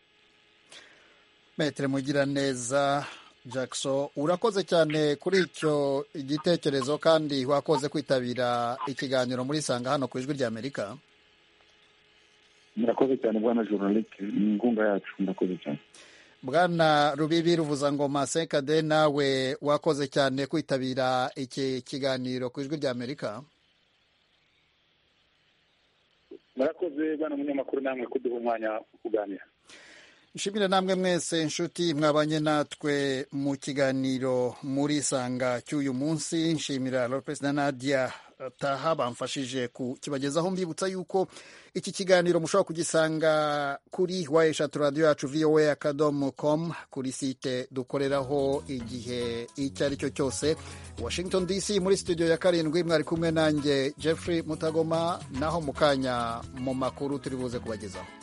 A: metero mugiraneza jackson urakoze cyane kuri icyo gitekerezo kandi wakoze kwitabira ikiganiro muri sanga hano ku ijwi ry'amerika
D: murakoze cyane bwana joronike ni inkunga yacu murakoze cyane
A: bwana rubibi ruvuzangoma senkade nawe wakoze cyane kwitabira iki kiganiro ku ijwi ry'amerika
C: murakoze bwana munyamakuru namwe kuduha umwanya wo kuganira
A: nshimire namwe mwese inshuti mwabanye natwe mu kiganiro muri sanga cy'uyu munsi nshimira perezida nadia taha bamfashije kukibagezaho mbibutsa yuko iki kiganiro mushobora kugisanga kuri wa eshatu radiyo yacu voa akadomo komu kuri site dukoreraho igihe icyo ari cyo cyose washington dc muri studio ya karindwi mwari kumwe nanjye jeffrey mutagoma naho mu kanya mu makuru turi buze kubagezaho